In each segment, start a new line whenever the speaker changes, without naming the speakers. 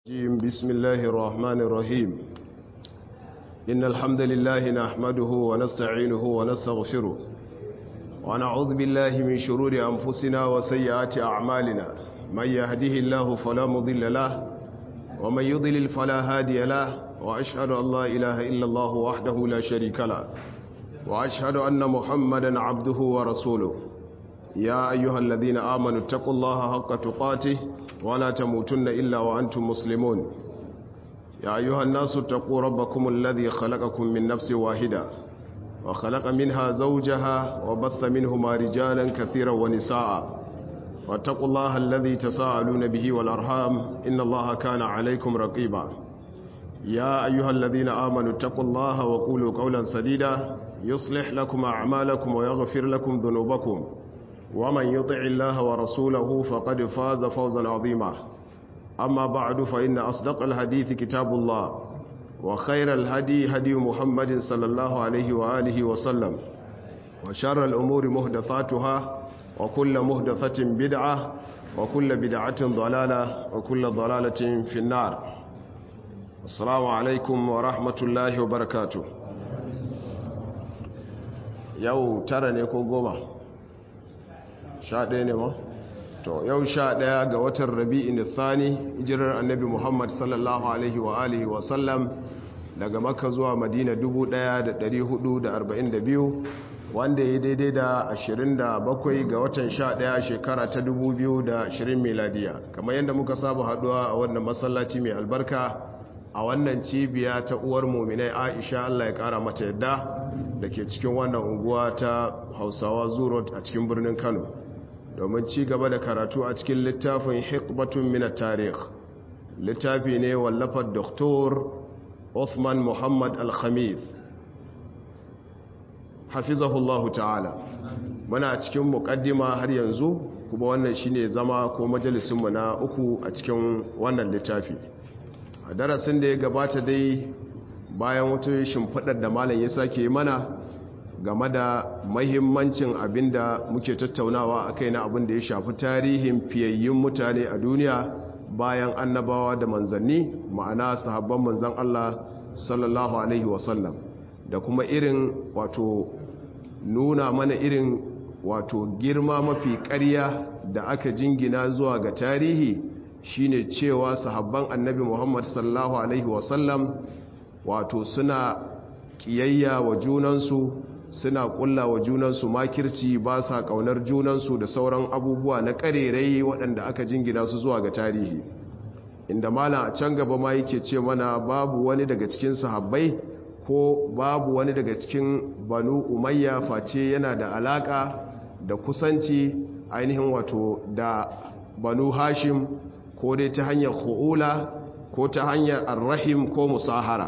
بسم الله الرحمن الرحيم إن الحمد لله نحمده ونستعينه ونستغفره ونعوذ بالله من شرور أنفسنا وسيئات أعمالنا من يهده الله فلا مضل له ومن يضلل فلا هادي له وأشهد أن لا إله إلا الله وحده لا شريك له وأشهد أن محمدا عبده ورسوله يا أيها الذين آمنوا اتقوا الله حق تقاته ولا تموتن إلا وأنتم مسلمون يا أيها الناس اتقوا ربكم الذي خلقكم من نفس واحدة وخلق منها زوجها وبث منهما رجالا كثيرا ونساء واتقوا الله الذي تساءلون به والأرحام إن الله كان عليكم رقيبا يا أيها الذين آمنوا اتقوا الله وقولوا قولا سديدا يصلح لكم أعمالكم ويغفر لكم ذنوبكم ومن يطع الله ورسوله فقد فاز فوزا عظيما أما بعد فإن أصدق الحديث كتاب الله وخير الهدي هدي محمد صلى الله عليه وآله وسلم وشر الأمور مهدثاتها وكل مهدثة بدعة وكل بدعة ضلالة وكل ضلالة في النار السلام عليكم ورحمة الله وبركاته يو ترى نيكو قوما sha ɗaya ne ma to yau sha ɗaya ga watan rabi'in thani hijirar annabi muhammad sallallahu alaihi wa alihi wa sallam daga makka zuwa madina 1442 wanda ya daidai da 27 ga watan sha ɗaya shekara ta 2020 miladiya kamar yadda muka saba haduwa a wannan masallaci mai albarka a wannan cibiya ta uwar muminai aisha allah ya kara mata yadda da ke cikin wannan unguwa ta hausawa zuro a cikin birnin kano domin ci gaba da karatu a cikin littafin hikbatun mina tarih littafi ne wallafar doktor Othman Muhammad Al-Khamid hafizahullahu ta'ala muna cikin mukaddima har yanzu kuma wannan shine zama ko majalisunmu na uku a cikin wannan littafi a darasin da ya gabata dai bayan wata shimfiɗar da malam ya sake mana game da mahimmancin abin da muke tattaunawa a kai na abin da ya shafi tarihin fiyayyun mutane a duniya bayan annabawa da manzanni ma'ana sahabban manzan Allah sallallahu alaihi wasallam da kuma irin wato nuna mana irin wato girma mafi ƙarya da aka jingina zuwa ga tarihi shine cewa sahabban annabi Muhammad sallallahu alaihi wasallam wato suna kiyayya wa junansu suna kulla wa junansu makirci ba sa kaunar junansu da sauran abubuwa na karerai waɗanda aka jingina su zuwa ga tarihi inda mala a can gaba ma yake ce mana babu wani daga cikin sahabbai ko babu wani daga cikin banu umayya face yana da alaka da kusanci ainihin wato da banu hashim ko dai ta hanyar hu'ula ko ta hanyar arrahim ko musahara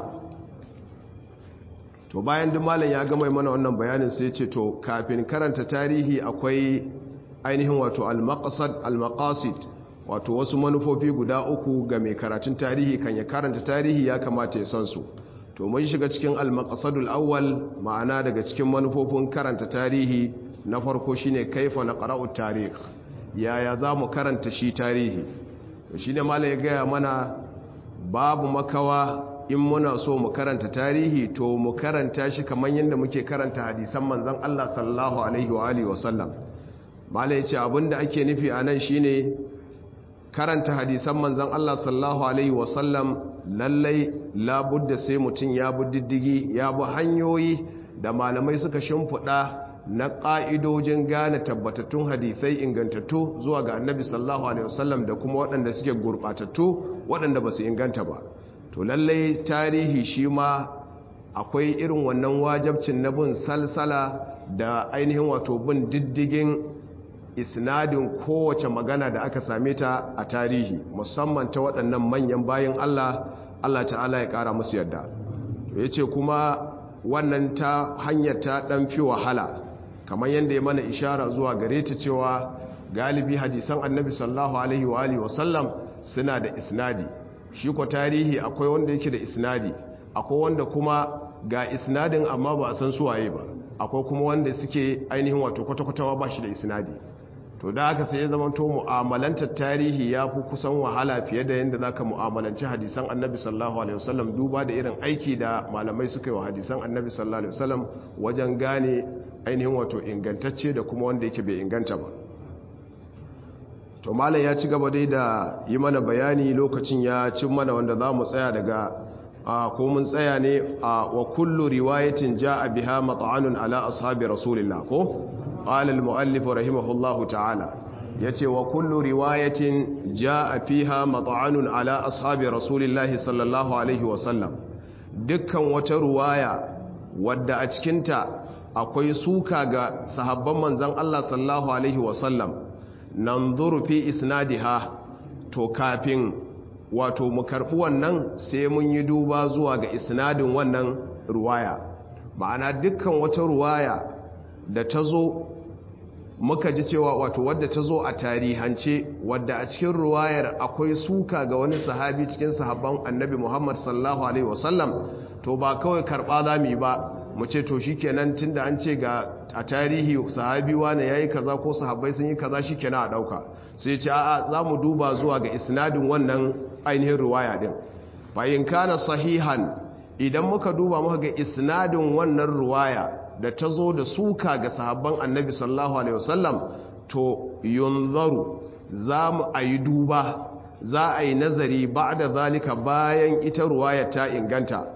to bayan duk malam ya gama mana wannan bayanin sai ce to kafin karanta tarihi akwai ainihin wato al-maqsad al-maqasid wato wasu manufofi guda uku ga mai karatun tarihi kan ya karanta tarihi ya kamata ya san su to mun shiga cikin al-maqsadul awwal ma'ana daga cikin manufofin karanta tarihi na farko shine kaifa naqra'u tarikh yaya zamu karanta shi tarihi to shine malam ya gaya mana babu makawa in muna so mu karanta tarihi to mu karanta shi kamar yadda muke karanta hadisan manzon Allah sallallahu alaihi wa alihi wasallam malai yace abinda ake nufi anan shine karanta hadisan manzon Allah sallallahu alaihi wasallam lallai labudda sai mutun ya bi diddigi ya bi hanyoyi da malamai suka shimfiɗa na ƙa'idojin gane tabbatattun hadisai ingantattu zuwa ga annabi sallallahu alaihi wasallam da kuma waɗanda suke gurɓatattu waɗanda ba su inganta ba to lallai tarihi shi ma akwai irin wannan wajabcin na bin salsala da ainihin wato bin diddigin isnadin kowace magana da aka same ta a tarihi musamman ta waɗannan manyan bayan Allah Allah ta'ala ya ƙara musu yadda to yace kuma wannan ta hanyar ta ɗan fi wahala kamar yadda ya mana ishara zuwa gare ta cewa galibi hadisan annabi sallallahu alaihi wa alihi wasallam suna da isnadi shi ko tarihi akwai wanda yake da isnadi akwai wanda kuma ga isnadin amma ba a san suwaye ba akwai kuma wanda suke ainihin wato kwata-kwata ba shi da isnadi to da haka sai ya zama to mu'amalantar tarihi ya fi kusan wahala fiye da yadda za ka mu'amalanci hadisan annabi sallallahu alaihi wasallam duba da irin aiki da malamai suka yi wa hadisan annabi sallallahu alaihi wasallam wajen gane ainihin wato ingantacce da kuma wanda yake bai inganta ba to malam ya ci gaba dai da yi mana bayani lokacin ya cin mana wanda za mu tsaya daga ko mun tsaya ne wa kullu riwayatin ja'a biha mat'anun ala ashabi rasulillah ko قال المؤلف رحمه الله تعالى yace wa kullu riwayatin jaa fiha mat'anun ala ashabi rasulillahi sallallahu alaihi wa sallam dukkan wata ruwaya wadda a cikinta akwai suka ga sahabban manzon Allah sallallahu alaihi wa sallam nanzuru fi isnadiha to kafin wato mu karbi wannan sai mun yi duba zuwa ga isnadin wannan ruwaya ma'ana dukkan wata ruwaya da ta zo muka ji cewa wato wadda ta zo a tarihance wadda a cikin ruwayar akwai suka ga wani sahabi cikin sahabban annabi muhammad sallallahu alaihi wasallam to ba kawai karɓa za mu yi ba mu ce to shikenan tunda an ce ga a tarihi sahabi wane yayi kaza ko sahabbai sun yi kaza shikenan a dauka sai ce a'a za mu duba zuwa ga isnadin wannan ainihin ruwaya din bayin kana sahihan idan muka duba muka ga isnadin wannan ruwaya da ta zo da suka ga sahabban annabi sallallahu alaihi wasallam to yunzaru za mu a yi duba za a yi nazari ba da zalika bayan ita ruwaya ta inganta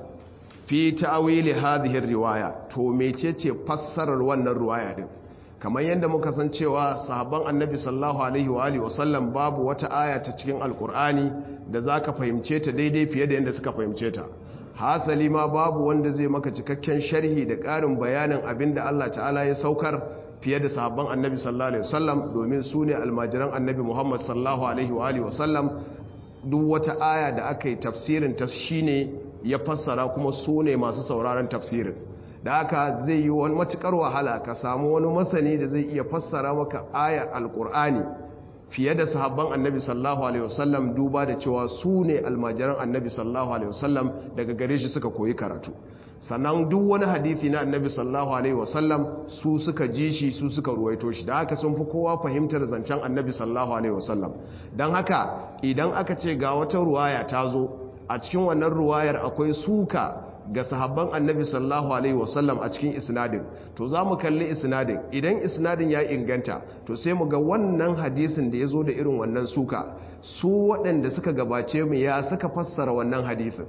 fi ta'wili hadhihi riwaya to mecece fassarar wannan ruwaya din kamar yadda muka san cewa sahabban annabi sallallahu alaihi wa alihi wasallam babu wata aya ta cikin alkur'ani da zaka fahimce ta daidai fiye da yadda suka fahimce ta hasali ma babu wanda zai maka cikakken sharhi da ƙarin bayanin abin da Allah ta'ala ya saukar fiye da sahabban annabi sallallahu alaihi wasallam domin su ne almajiran annabi muhammad sallallahu alaihi wa alihi wasallam duk wata aya da aka yi tafsirin ta shine ya fassara kuma su ne masu sauraron tafsirin da haka zai yi wani matukar wahala ka samu wani masani da zai iya fassara maka ayar alkur'ani fiye da sahabban annabi sallallahu alaihi wasallam duba da cewa su ne almajiran annabi sallallahu alaihi wasallam daga gare shi suka koyi karatu sannan duk wani hadithi na annabi sallallahu alaihi wasallam su suka ji shi su suka ruwaito shi da haka sun fi kowa fahimtar zancen annabi sallallahu alaihi wasallam don haka idan aka ce ga wata ruwaya ta zo a cikin wannan ruwayar akwai suka ga sahabban annabi sallallahu alaihi wasallam a cikin isnadin to za mu kalli isnadin idan isnadin ya inganta to sai mu ga wannan hadisin da ya zo da irin wannan suka su waɗanda suka gabace mu ya suka fassara wannan hadisin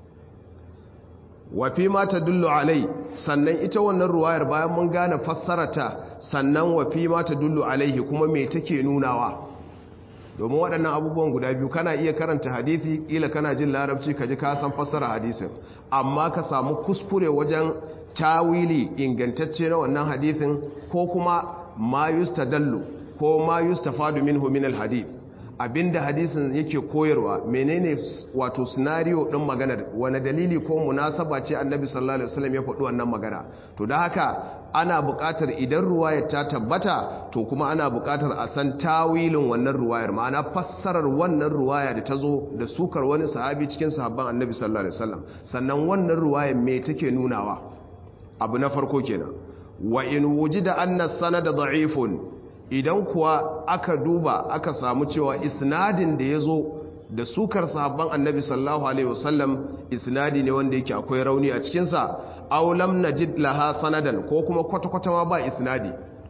wafi ma ta dullu alai sannan ita wannan ruwayar bayan mun gane fassarata sannan wafi ma ta dullu alaihi kuma me take nunawa domin waɗannan abubuwan guda biyu kana iya karanta hadithi ƙila kana jin larabci ka ji ka san fassara hadisin amma ka samu kuskure wajen tawili ingantacce na wannan hadithin ko kuma ma yustadallu ko ma yustafadu minhu min alhadith abinda hadisin yake koyarwa menene wato scenario din maganar wani dalili ko munasaba ce annabi sallallahu alaihi wasallam ya faɗi wannan magana to da haka ana buƙatar idan ruwayar ta tabbata to kuma ana buƙatar a san tawilin wannan ruwayar ma'ana fassarar wannan ruwaya da ta zo da sukar wani sahabi cikin sahabban annabi sallallahu alaihi wasallam sannan wannan ruwayar me take nunawa abu na farko kenan wa in wujida anna sanada da'ifun idan kuwa aka duba aka samu cewa isnadin da ya zo da sukar sahabban annabi sallallahu alaihi wasallam isnadi ne wanda yake akwai rauni a cikinsa aulam najid laha sanadan ko kuma kwata-kwata ma ba isnadi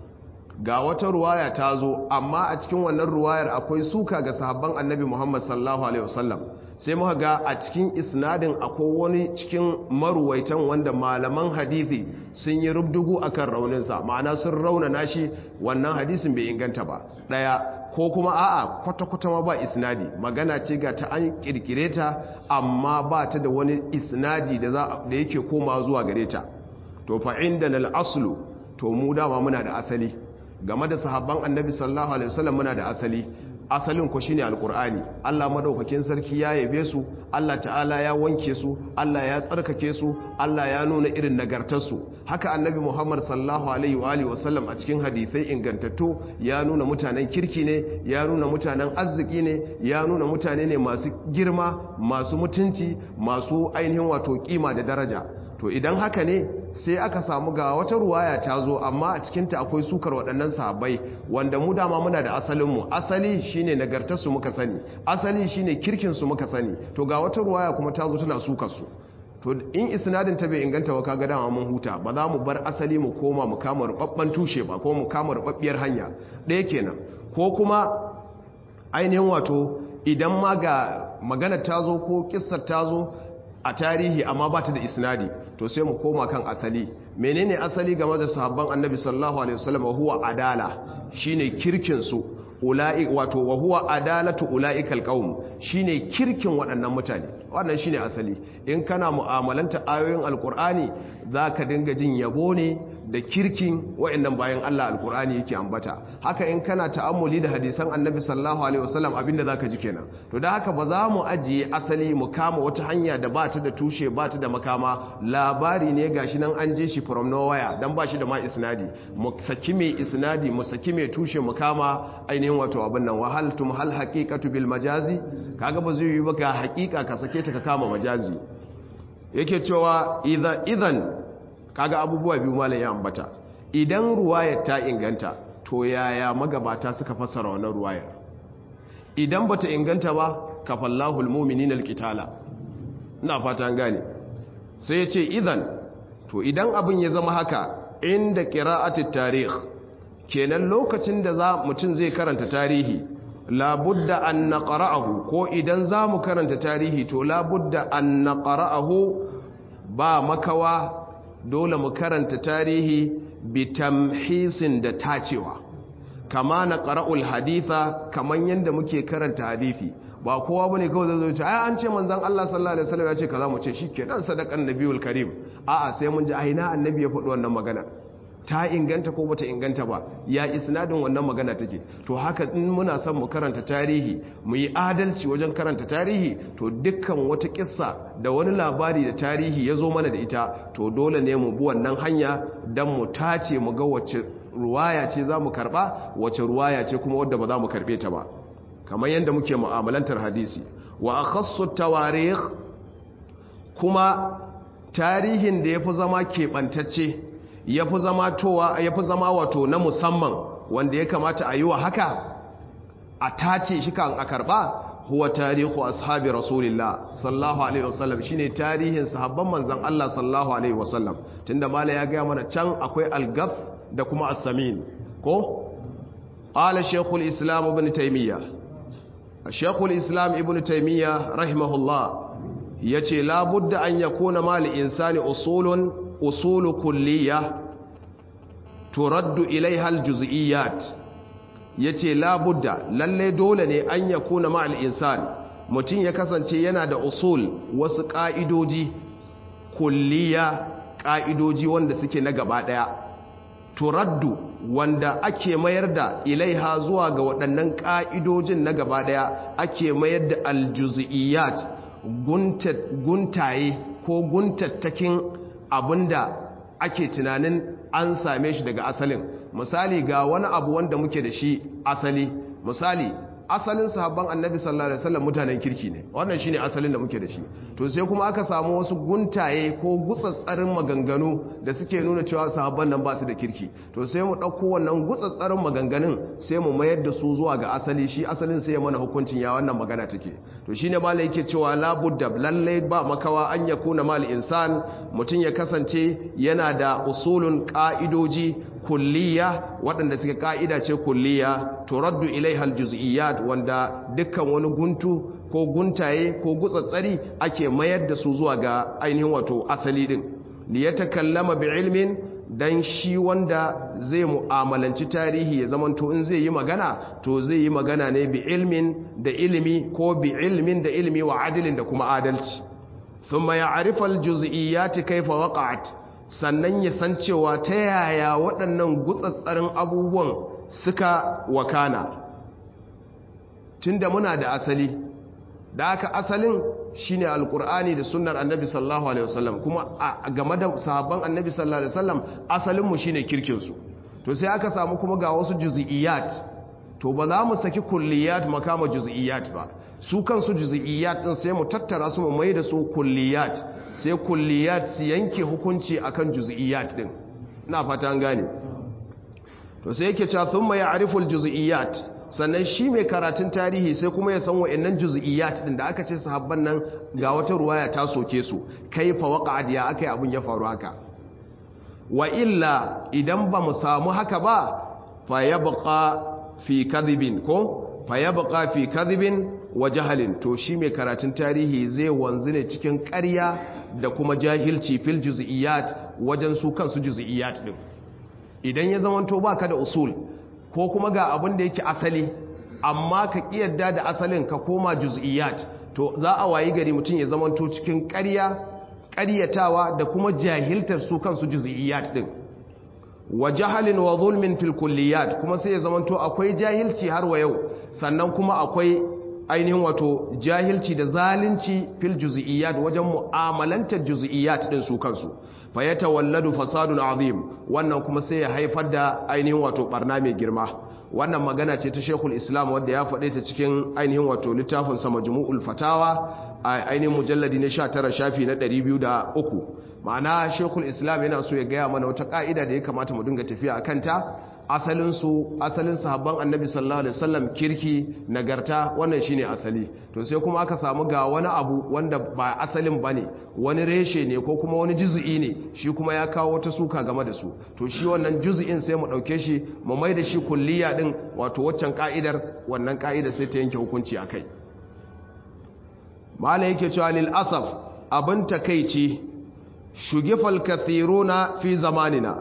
ga wata ruwaya ta zo amma a cikin wannan ruwayar akwai suka ga sahabban annabi muhammad sallallahu alaihi wasallam sai muka ga a cikin isnadin akwai wani cikin maruwaitan wanda malaman hadithi sun yi rubdugu akan rauninsa ma'ana sun raunana shi wannan hadisin bai inganta ba ɗaya ko kuma a'a kwata-kwata ma ba isnadi magana ce ga ta an kirkire ta amma ba ta da wani isnadi da yake koma zuwa gare ta to fa inda na aslu to mu dama muna da asali game da sahabban annabi sallallahu alaihi wasallam muna da asali asalin ku shine alqur'ani Allah madaukakin sarki ya yabe su Allah ta'ala ya wanke su Allah ya tsarkake su Allah ya nuna irin nagartarsu haka annabi Muhammad sallallahu alaihi wa alihi wasallam a cikin hadisai ingantattu ya nuna mutanen kirki ne ya nuna mutanen arziki ne ya nuna mutane ne masu girma masu mutunci masu ainihin wato kima da daraja to to idan haka ne sai aka samu ga wata ruwaya ta zo amma a cikinta akwai sukar waɗannan sahabbai wanda mu dama muna da asalinmu asali shine nagartarsu muka sani asali shine kirkinsu muka sani to ga wata ruwaya kuma ta zo tana sukar su to in isnadin ta bai inganta ba kaga dama mun huta ba za mu bar asali mu koma mu kama rubabban tushe ba ko mu kama rubabbiyar hanya ɗaya kenan ko kuma ainihin wato idan ma ga magana ta zo ko kissar ta zo a tarihi amma ba ta da isnadi to sai mu koma kan asali menene asali game da sahabban annabi sallallahu alaihi wasallam huwa adala shine kirkin su ula'i wato wa huwa adalatu ula'ikal qaum shine kirkin waɗannan mutane wannan shine asali in kana mu'amalanta ayoyin alqur'ani zaka dinga jin yabo ne da kirkin waɗannan bayan Allah alqur'ani yake ambata haka in kana ta'ammuli da hadisan annabi sallallahu alaihi wasallam abinda zaka ji kenan to da haka ba za mu ajiye asali mu kama wata hanya da ba ta da tushe ba ta da makama labari ne gashi nan an je shi from nowhere dan ba shi da ma isnadi mu saki mai isnadi mu saki mai tushe mu kama ainihin wato abin nan wahaltum hal haqiqatu bil majazi kaga ba zai yi ba ga haqiqa ka sake ta ka kama majazi yake cewa idan idan kaga abubuwa biyu malam ya ambata idan ruwayar ta inganta to yaya magabata suka fassara wannan ruwayar idan bata inganta ba kafallahu almu'minina alqitala ina fata an gane sai ya ce idan to idan abin ya zama haka inda qira'atit tarikh kenan lokacin da za mutum zai karanta tarihi labudda an naqra'ahu ko idan za mu karanta tarihi to labudda an naqra'ahu ba makawa dole mu karanta tarihi bitamhisin da tacewa kama na qara'ul haditha kaman yanda muke karanta hadisi ba kowa bane kawai zai zo ce ai an ce manzon Allah sallallahu alaihi wasallam ya ce kaza mu ce shikenan sadakan nabiyul karim a'a sai mun ji aina annabi ya faɗi wannan magana ta inganta ko bata inganta ba ya isnadin wannan magana take to haka in muna son mu karanta tarihi mu yi adalci wajen karanta tarihi to dukkan wata kissa da wani labari da tarihi ya zo mana da ita to dole ne mu bi wannan hanya don mu tace mu ga wacce ruwaya ce za mu karba wacce ruwaya ce kuma wadda ba za mu karbe ta ba kamar yadda muke mu'amalantar hadisi wa akhassu tawarikh kuma tarihin da yafi zama keɓantacce ya fi zama towa ya fi zama wato na musamman wanda ya kamata a yi wa haka a tace shi kan a karba huwa tarihu ashabi rasulillah sallallahu alaihi wasallam shine tarihin sahabban manzon Allah sallallahu alaihi wasallam tunda mala ya ga mana can akwai al-gath da kuma as-samin ko qala shaykhul islam ibn taymiyyah shaykhul islam ibn taymiyyah rahimahullah yace la budda an yakuna mal insani usulun usulu kulliya turaddu ilaiha aljuz'iyat yace la budda lalle dole ne an yakuna ma al-insan mutum ya kasance yana da usul wasu ka'idoji kulliya ka'idoji wanda suke na gaba daya turaddu wanda ake mayar da ilaiha zuwa ga waɗannan ka'idojin na gaba daya ake mayar da aljuz'iyat guntaye ko guntattakin abinda ake tunanin an same shi daga asalin misali ga wani abu wanda muke da shi asali misali asalin sahabban annabi sallallahu alaihi wasallam mutanen kirki ne wannan shine asalin da muke da shi to sai kuma aka samu wasu guntaye ko gutsatsarin maganganu da suke nuna cewa sahabban nan ba su da kirki to sai mu dauko wannan gutsatsarin maganganun sai mu mayar da su zuwa ga asali shi asalin sai ya mana hukuncin ya wannan magana take to shine malai yake cewa la budda lalle ba makawa an yakuna mal insan mutun ya kasance yana da usulun ka'idoji kulliya waɗanda suke ka'ida ce kulliya turaddu ilaihal juz'iyat wanda dukkan wani guntu ko guntaye ko gutsatsari ake mayar da su zuwa ga ainihin wato asali din li yatakallama bi ilmin dan shi wanda zai mu'amalanci tarihi ya zamanto in zai yi magana to zai yi magana ne bi ilmin da ilimi ko bi ilmin da ilimi wa adilin da kuma adalci thumma ya'rifu al-juz'iyat kayfa waqa'at sannan ya san cewa ta yaya waɗannan gutsatsarin abubuwan suka wakana tunda muna da asali da aka asalin shine alkur'ani da sunnar annabi sallallahu alaihi wasallam kuma game da sahabban annabi sallallahu alaihi wasallam asalinmu shine kirkinsu to sai aka samu kuma ga wasu juz'iyat to ba za mu saki kulliyat makama juz'iyat ba su kansu juz'iyat din sai mu tattara su mu mai da su kulliyat sai kulliyat su yanke hukunci akan juz'iyat din ina fata an gane to sai yake cewa thumma ya'rifu al-juz'iyat sannan shi mai karatun tarihi sai kuma ya san wa'annan juz'iyat din da aka ce sahabban nan ga wata ruwaya ta soke su kaifa waqa'at ya akai abun ya faru haka wa illa idan ba mu samu haka ba fa yabqa fi kadhibin ko fa yabqa fi kadhibin wa jahalin to shi mai karatun tarihi zai wanzu ne cikin ƙarya da kuma jahilci fil juz'iyat wajen su kansu juz'iyat din idan ya zamanto baka da usul ko kuma ga abin da yake asali amma ka kiyarda da asalin ka koma juz'iyat to za a wayi gari mutum ya zamanto cikin ƙarya ƙaryatawa da kuma jahiltar su kansu juz'iyat din wa jahalin wa zulmin fil kulliyat kuma sai ya zamanto akwai jahilci har wa yau sannan kuma akwai ainihin wato jahilci da zalunci fil juz'iyat wajen mu'amalantar juz'iyat din su kansu fa yatawalladu fasadun azim wannan kuma sai ya haifar da ainihin wato barna mai girma wannan magana ce ta Sheikhul Islam wanda ya faɗe ta cikin ainihin wato littafin sa Majmu'ul Fatawa a ainihin mujalladi na 19 shafi na 203 ma'ana Sheikhul Islam yana so ya gaya mana wata ka'ida da ya kamata mu dinga tafiya akan ta asalin su asalin sahabban Annabi sallallahu alaihi wasallam kirki nagarta wannan shine asali to sai kuma aka samu ga wani abu wanda ba asalin bane wani reshe ne ko kuma wani juz'i ne shi kuma ya kawo wata suka game da su to shi wannan juz'in sai mu dauke shi mu mai da shi kulliya din wato waccan ka'idar wannan ka'idar sai ta yanke hukunci akai mala yake cewa lil asaf abin takeici shugifal kathiruna fi zamanina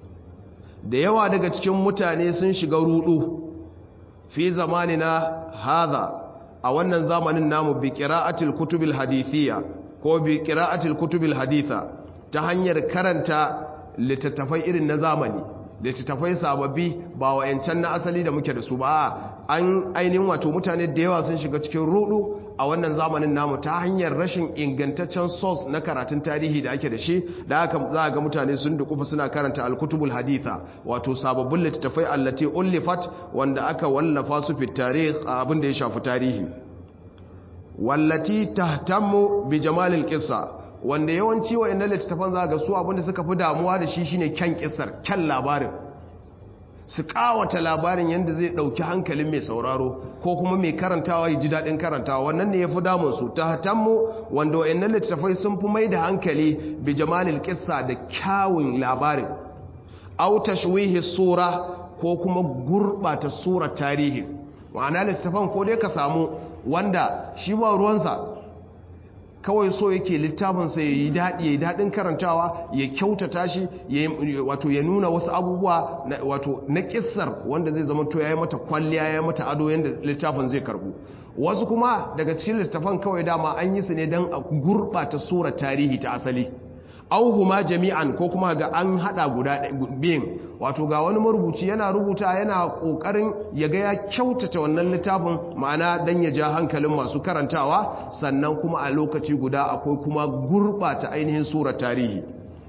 da yawa daga cikin mutane sun shiga rudu fi zamanina hadha a wannan zamanin namu bi qira'atil kutubil hadithiyya ko bi qira'atil kutubil haditha ta hanyar karanta littattafai irin na zamani littattafai sababbi ba wayancan na asali da muke da su ba an ainihin wato mutane da yawa sun shiga cikin rudu a wannan zamanin namu ta hanyar rashin ingantaccen source na karatun tarihi da ake da shi da haka za ga mutane sun dukufa suna karanta alkutubul haditha wato sababbin littattafai allati ullifat wanda aka wallafa su fi tarih abin da ya shafi tarihi wallati tahtammu bi jamalil qissa wanda yawanci wayannan littattafan za ga su abin da suka fi damuwa da shi shine kyan kissar kyan labarin su kawata labarin yadda zai dauki hankalin mai sauraro ko kuma mai karantawa ya ji daɗin karantawa wannan ne ya fi damunsu ta hatanmu wanda wa'annan littattafai sun fi mai da hankali bi jamalil kissa da kyawun labarin au tashwihi sura ko kuma gurɓata surar tarihi ma'ana littattafan ko dai ka samu wanda shi ba ruwansa kawai so yake littafinsa ya yi daɗi ya yi daɗin karantawa ya kyautata shi wato ya nuna wasu abubuwa wato na ƙisar wanda zai zama to ya yi mata kwalliya ya yi mata ado yadda littafin zai karbu wasu kuma daga cikin littafan kawai dama an yi su ne don a gurɓata surar tarihi ta asali auhuma jami'an ko kuma ga an hada guda biyun wato ga wani marubuci yana rubuta yana kokarin ya ga ya kyautata wannan littafin ma'ana dan ya ja hankalin masu karantawa sannan kuma a lokaci guda akwai kuma gurbata ainihin surar tarihi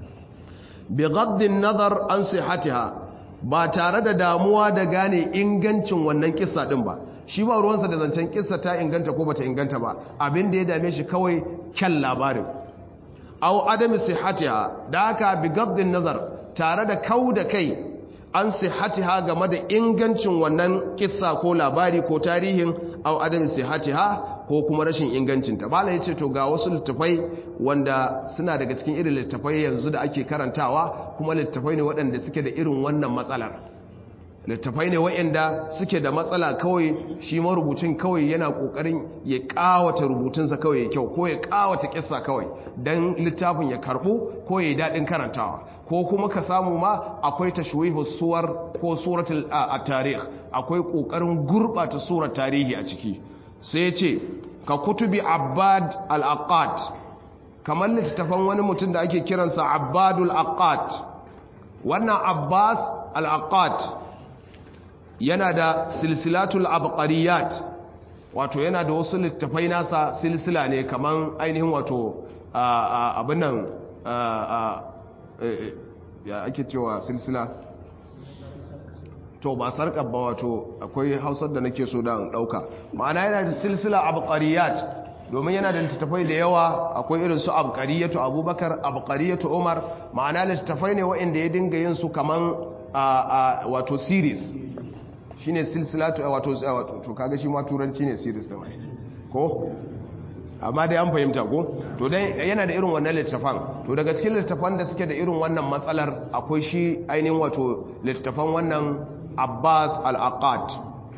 bi ghaddin nazar an sihatiha ba tare da damuwa da gane ingancin wannan kissa din ba shi ba ruwansa da zancen kissa ta inganta ko bata inganta ba abin da ya dame shi kawai kyan labarin aw adami sihhatiha da haka bi gabdin nazar tare da kau da kai an sihhatiha game da ingancin wannan kissa ko labari ko tarihin aw adami sihhatiha ko kuma rashin ingancinta bala yace to ga wasu littafai wanda suna daga cikin irin littafai yanzu da ake karantawa kuma littafai ne waɗanda suke da irin wannan matsalar littafai ne waɗanda suke da matsala kawai shi marubucin kawai yana ƙoƙarin ya ƙawata rubutunsa kawai ya kyau ko ya ƙawata ƙissa kawai don littafin ya karɓu ko ya yi daɗin karantawa ko kuma ka samu ma akwai tashwihu suwar ko suratul a tarih akwai ƙoƙarin gurɓata surar tarihi a ciki sai ce ka kutubi abbad al-aqad kamar littattafan wani mutum da ake kiransa abbadul aqad wannan abbas al-aqad yana da silsilatul abqariyat wato yana da wasu littafai nasa silsila ne kaman ainihin wato abin nan ya ake cewa silsila to ba sarkar ba wato akwai hausar da nake so da ɗauka ma'ana yana da silsila abqariyat domin yana da littattafai da yawa akwai irin su abqariyatu abubakar abqariyatu umar ma'ana littattafai ne waɗanda ya dinga yin su kaman wato series shine silsilatu wato to kaga shi ma turanci ne series da mai ko amma dai an fahimta ko to dai yana da irin wannan littafan to daga cikin littafan da suke da irin wannan matsalar akwai shi ainihin wato littafan wannan Abbas al-Aqad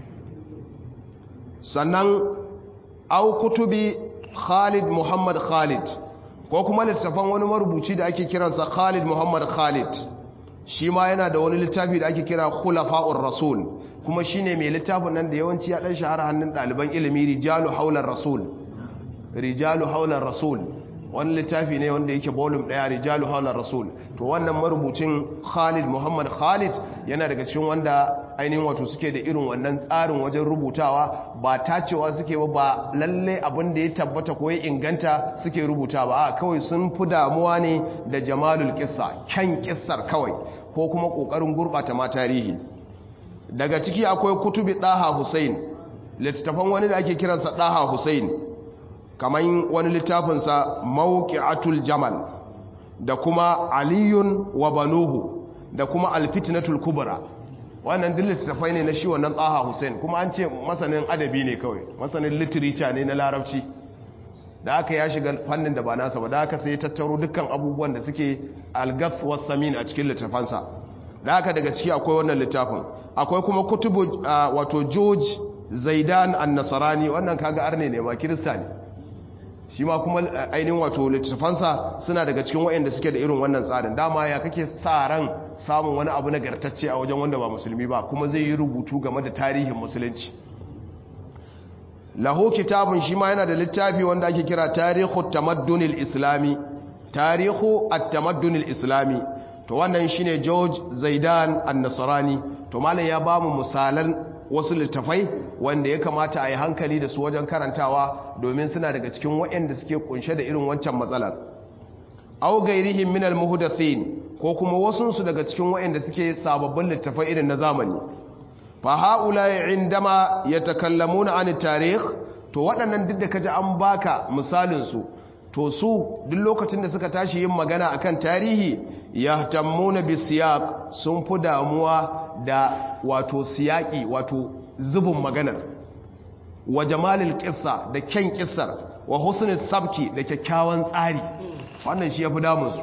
sannan au kutubi Khalid Muhammad Khalid ko kuma littafan wani marubuci da ake kiransa Khalid Muhammad Khalid shi ma yana da wani littafi da ake kira Khulafa'ur Rasul kuma shine mai littafin nan da yawanci ya dan shahara hannun ɗaliban ilimi Rijalu Haular Rasul rijalu haular rasul wani littafi ne wanda yake volume daya rijalu haular rasul to wannan marubucin khalid muhammad khalid yana daga cikin wanda ainihin wato suke da irin wannan tsarin wajen rubutawa ba tacewa suke ba ba lalle abin da ya tabbata ko ya inganta suke rubuta ba a kawai sun fi damuwa ne da jamalul kissa kyan kissar kawai ko kuma kokarin gurbata ma tarihi daga ciki akwai kutubi daha hussein littattafan wani da ake kiransa daha hussein kamar wani littafinsa mawuƙi'atul jamal da kuma aliyun wa banuhu da kuma alfitnatul kubra wannan duk littattafai ne na shi wannan tsaha hussein kuma an ce masanin adabi ne kawai masanin literature ne na larabci da aka ya shiga fannin da ba nasa ba da aka sai tattaro dukkan abubuwan da suke algath samin a cikin littafansa da aka daga ciki akwai wannan littafin akwai kuma kutubu wato george zaidan an-nasarani wannan kaga arne ne ma kirista ne shi ma kuma ainihin wato littafansa suna daga cikin waɗanda suke da irin wannan tsarin dama ya kake sa ran samun wani abu nagartacce a wajen wanda ba musulmi ba kuma zai yi rubutu game da tarihin musulunci lahu kitabun shi ma yana da littafi wanda ake kira tarihu tamaddunil islami tarihu at-tamaddunil islami to wannan shine George Zaidan an-Nasrani to malam ya bamu misalan wasu littafai wanda ya kamata a yi hankali da su wajen karantawa domin suna daga cikin waɗanda suke kunshe da irin wancan matsalar au gairihim min al-muhdathin ko kuma wasu su daga cikin waɗanda suke sababbin littafai irin na zamani fa haula indama yatakallamuna an tarikh to waɗannan duk da kaji an baka misalin su to su duk lokacin da suka tashi yin magana akan tarihi yahtammuna bisiyaq sun fi damuwa da wato siyaki wato zubin maganar wa jamalil kissa da kyan kissar wa husnul sabki da kyakkyawan tsari wannan shi yafi damun su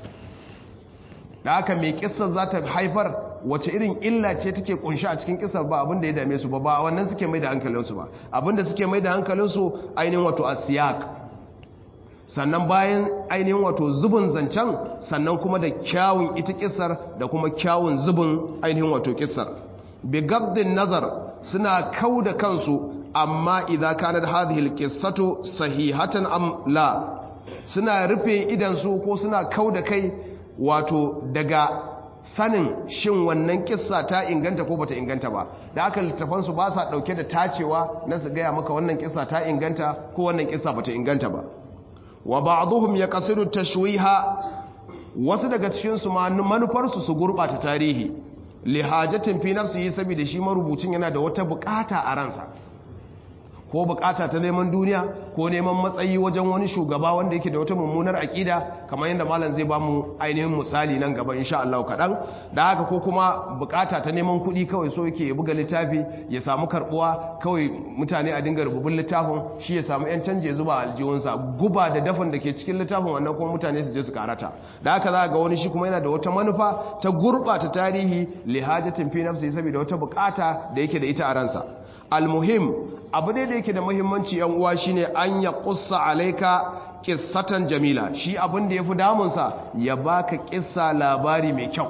da haka mai kissar za ta haifar wace irin illa ce take kunshi a cikin kissar ba abinda ya dame su ba ba wannan suke mai da hankalinsu ba abinda suke mai da hankalinsu ainihin wato asiyak sannan bayan ainihin wato zubin zancen sannan kuma da kyawun ita kisar da kuma kyawun zubin ainihin wato kisar bigabdin nazar suna kau da kansu amma idan kanar hadhihi alqissatu sahihatan am la suna rufe idansu ko suna kau da kai wato daga sanin shin wannan kissa ta inganta ko bata inganta ba da aka littafansu ba sa dauke da tacewa na su gaya maka wannan kissa ta inganta ko wannan kissa bata inganta ba wa ba'dhum yaqsidu tashwiha wasu daga cikin su manufarsu su gurbata tarihi li hajatin fi nafsihi saboda shi marubucin yana da wata bukata a ransa ko bukata ta neman duniya ko neman matsayi wajen wani shugaba wanda yake da wata mummunar akida kamar yadda malam zai ba mu ainihin misali nan gaba insha Allah kaɗan da haka ko kuma bukata ta neman kuɗi kawai so yake ya buga littafi ya samu karbuwa kawai mutane a dinga rububin littafin shi ya samu yan canje zuba aljihunsa guba da dafin da ke cikin littafin wannan kuma mutane su je su karata da haka za ga wani shi kuma yana da wata manufa ta gurɓata tarihi lihajatin fi nafsi saboda wata bukata da yake da ita a ransa almuhim abu ne da yake da muhimmanci yan uwa shine an ya kussa alaika kissatan jamila shi abin da yafi damunsa ya baka kissa labari mai kyau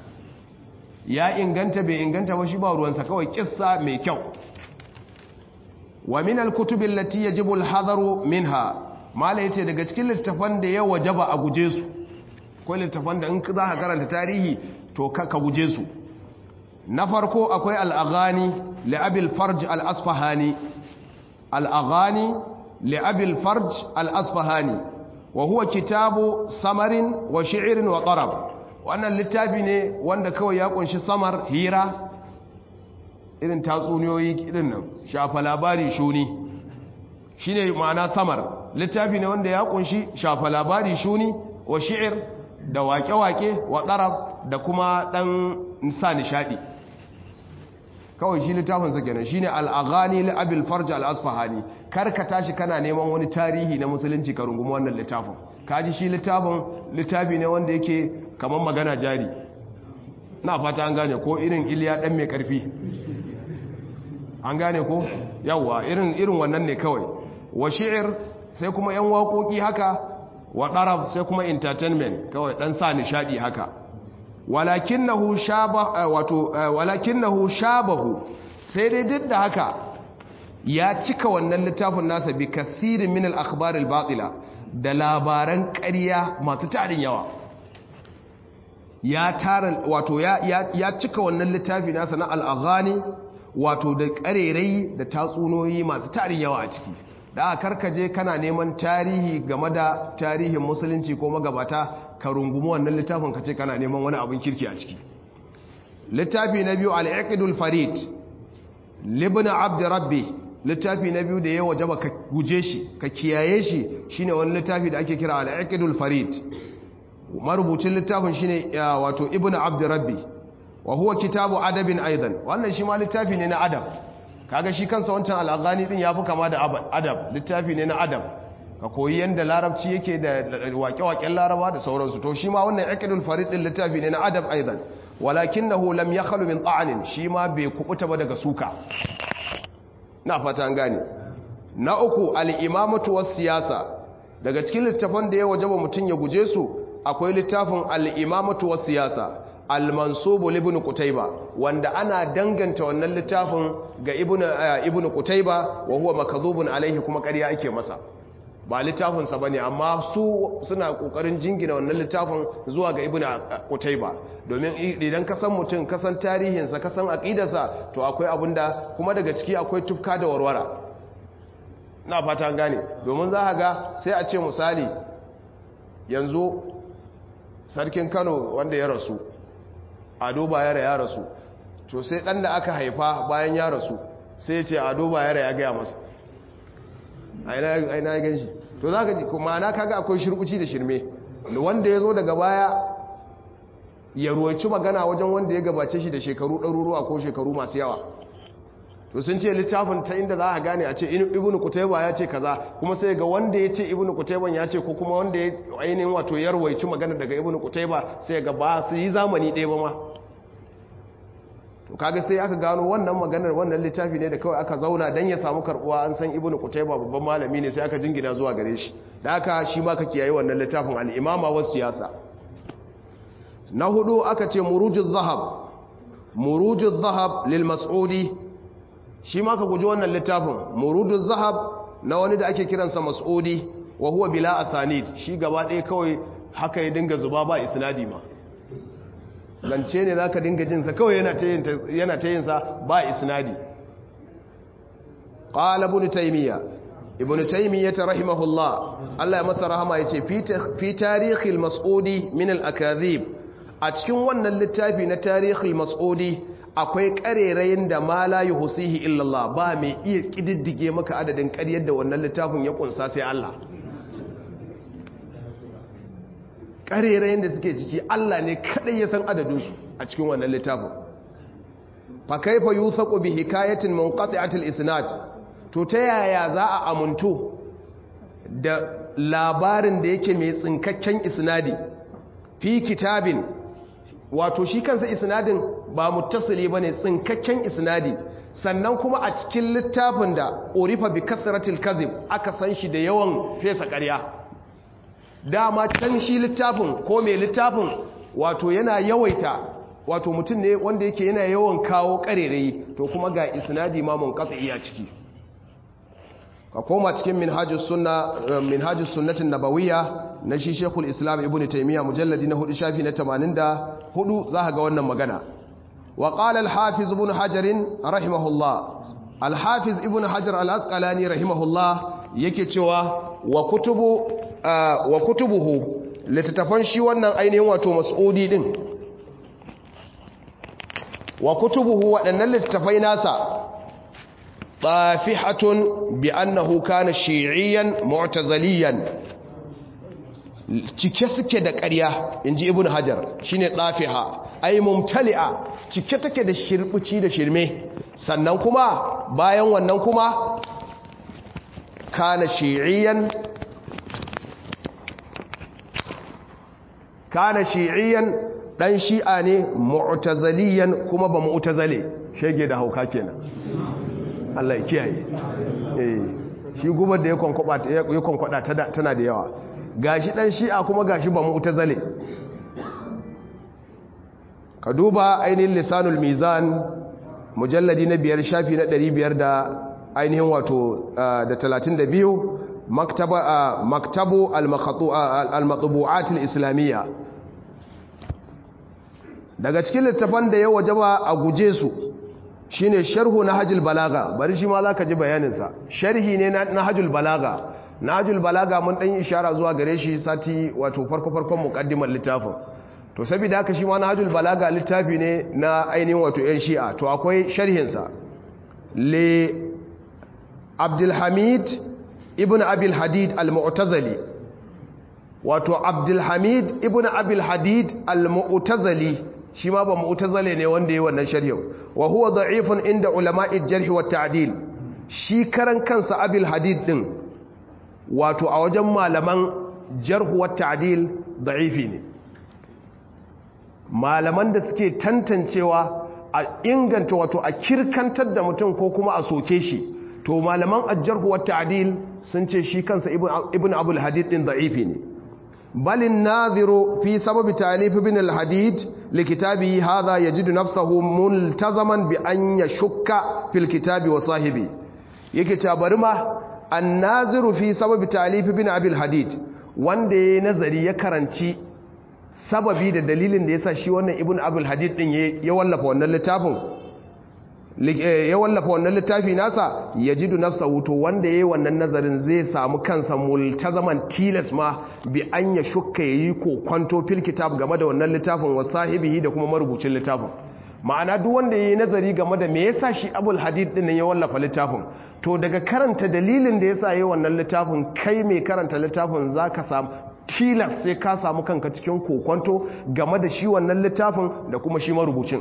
ya inganta bai inganta ba shi ba ruwansa kawai kissa mai kyau wa min alkutubi allati yajibu alhadaru minha mala yace daga cikin littafan da ya wajaba a guje su akwai littafan da in za ka karanta tarihi to ka guje su na farko akwai al'aghani li'abil farj al'asfahani al'aghani li'abil farj al'asfahani wa huwa kitabu samarin wa shi'irin wa ƙarab wannan littafi ne wanda kawai ya kunshi samar hira irin tatsuniyoyi irin nan shafa labari shuni shine ma'ana samar littafi ne wanda ya kunshi shafa labari shuni wa shi'ir da wake-wake wa ɗarab da kuma ɗan sa nishaɗi kawai shi littafinsa kenan shine al'aghani la'abil farja al'asfahani karka tashi kana neman wani tarihi na musulunci ka rungumi wannan littafin kaji shi littafin littafi ne wanda yake kamar magana jari na fata an gane ko irin iliya ɗan mai ƙarfi an gane ko yawwa irin irin wannan ne kawai wa shi'ir sai kuma yan waƙoƙi haka wa ɗarab sai kuma entertainment kawai ɗan sa nishaɗi haka walakinahu shaba wato walakinahu shabahu sai dai duk da haka ya cika wannan littafin nasa bi kathirin min al-akhbar al-batila da labaran ƙarya masu tarin yawa ya tara wato ya ya cika wannan littafi nasa na al-aghani wato da ƙarerai da tatsunoyi masu tarin yawa a ciki da aka karkaje kana neman tarihi game da tarihin musulunci ko magabata ka rungumi wannan littafin ka ce kana neman wani abin kirki a ciki littafi na biyu al-iqdul farid libna abd rabbi littafi na biyu da ya wajaba ka guje shi ka kiyaye shi shine wani littafi da ake kira al-iqdul farid marubucin littafin shine wato ibnu abd rabbi wa huwa kitabu adabin aidan wannan shi ma littafi ne na adab kaga shi kansa wancan al'agani din yafi kama da adab littafi ne na adab ka koyi yanda larabci yake da waƙe-waƙen laraba da sauransu to shi ma wannan aqidul farid din littafi ne na adab aidan walakinahu lam yakhlu min ta'anin shi ma bai kubuta ba daga suka na fata an gane na uku al-imamatu was siyasa daga cikin littafan da ya wajaba mutun ya guje su akwai littafin al-imamatu was siyasa al-mansubu ibn qutayba wanda ana danganta wannan littafin ga ibn ibn qutayba wa huwa makdhubun alaihi kuma ƙarya ake masa ba littafin sa bane amma su suna kokarin jingina wannan littafin zuwa ga ibn qutayba domin idan ka san mutum ka san tarihin sa ka san aqidarsa to akwai abinda kuma daga ciki akwai tufka da warwara na fata gane domin za ka ga sai a ce misali yanzu sarkin Kano wanda ya rasu ado bayara ya rasu to sai dan da aka haifa bayan ya rasu sai ce ado bayara ya gaya masa aina ya gan shi to za ka ji kuma na kaga akwai shirkuci da shirme wanda ya zo daga baya ya ruwaci magana wajen wanda ya gabace shi da shekaru ɗaruruwa ko shekaru masu yawa to sun ce littafin ta inda za a gane a ce ibnu kutaiba ya ce kaza kuma sai ga wanda ya ce ibnu kutaiban ya ce ko kuma wanda ya ainihin wato ya rawaici magana daga ibnu kutaiba sai ga ba su yi zamani ɗaya ba ma to kaga sai aka gano wannan maganar wannan littafi ne da kawai aka zauna dan ya samu karbuwa an san ibnu kutaiba babban malami ne sai aka jingina zuwa gare shi da haka shi ma ka kiyaye wannan littafin al-imama was siyasa na hudu aka ce murujuz zahab murujuz zahab lil mas'udi shi ma ka guji wannan littafin murudun zahab na wani da ake kiransa mas'udi wa huwa bila asanid shi gaba ɗaya kawai haka ya dinga zuba ba isnadi ma zance ne za ka dinga jinsa kawai yana ta yinsa ba isnadi ƙala ibn taimiyya ibn taimiyya ta rahimahullah Allah ya masa rahama ya ce fi tarihil mas'udi min al-akazib a cikin wannan littafi na tarihil mas'udi akwai ƙarerayin da ma la yuhsihi illallah ba mai iya ƙididdige maka adadin ƙaryar da wannan littafin ya kunsa sai Allah ƙarerayin da suke ciki Allah ne kaɗai ya san adadinsu a cikin wannan littafin fa kaifa yusaqu bi hikayatin munqati'atil isnad to ta yaya za a amuntu da labarin da yake mai tsinkakken isnadi fi kitabin wato shi kansa isnadin ba muttasili bane tsinkakken isnadi sannan kuma a cikin littafin da urifa bi kasratil kazib aka san shi da yawan fesa ƙarya dama can shi littafin ko mai littafin wato yana yawaita wato mutum ne wanda yake yana yawan kawo ƙarerayi to kuma ga isnadi ma munqati a ciki ka koma cikin minhajus sunna minhajus sunnatin nabawiyya na shi shekul islam ibn taimiyya mujalladi na hudu shafi na 84 za ga wannan magana wa qala al-hafiz ibn hajar rahimahullah al-hafiz ibn hajar al-asqalani rahimahullah yake cewa wa kutubu wa kutubuhu litatafan shi wannan ainihin wato mas'udi din wa kutubuhu waɗannan littafai nasa tafihatun bi annahu kana shi'iyan mu'tazaliyan cike suke da ƙarya inji ibnu hajar shine tafiha ay mumtali'a cike take da shirbuci da shirme sannan kuma bayan wannan kuma kana shi'iyan kana shi'iyan dan shi'a ne mu'tazaliyan kuma ba mu'tazale shege da hauka kenan Allah ya kiyaye eh shi gubar da ya konkwaba ya konkwada tana da yawa gashi dan shi'a kuma gashi ba mu'tazale ka duba ainihin lisanul mizan mujalladi na biyar shafi na 500 da ainihin wato da 32 maktaba maktabu al-maqtu'at al-islamiyya daga cikin littafan da ya wajaba a guje su shine sharhu nahjul balaga bari shi ma zaka ji bayanin sa sharhi ne na nahjul balaga nahjul balaga mun dan ishara zuwa gare shi sati wato farko farkon muqaddimar littafin to saboda haka shi ma nahjul balaga littafi ne na ainihin wato yan shi'a to akwai sharhin sa le Abdul Hamid ibn Abil Hadid al-Mu'tazili wato Abdul Hamid ibn Abil Hadid al-Mu'tazili shi ma ba mu'tazile ne wanda yi wannan sharhin wa huwa da'ifun inda ulama'i jarh wa ta'dil shi karan kansa abil hadid din wato a wajen malaman jarh wa ta'dil da'ifi ne malaman da suke tantancewa a inganta wato a kirkantar da mutum ko kuma a soke shi to malaman ajjarh wa ta'dil sun ce shi kansa ibn abul hadid din da'ifi ne بل الناظر في سبب تأليف ابن الحديد لكتابه هذا يجد نفسه ملتزما بأن يشك في الكتاب وصاحبه يكتاب رما الناظر في سبب تأليف ابن أبي الحديد wanda ya nazari ya karanci sababi da dalilin da ya sa shi wannan ibn abul hadid din ya wallafa wannan littafin ya wallafa wannan littafi nasa ya jidu nafsa wuto wanda ya yi wannan nazarin zai samu kansa multazaman tilas ma bi an ya shukka ya yi kokwanto fil kitab game da wannan littafin wa sahibihi da kuma marubucin littafin ma'ana duk wanda ya yi nazari game da me yasa shi abul hadid din ya wallafa littafin to daga karanta dalilin da yasa ya yi wannan littafin kai mai karanta littafin za ka samu tilas sai ka samu kanka cikin kokwanto game da shi wannan littafin da kuma shi marubucin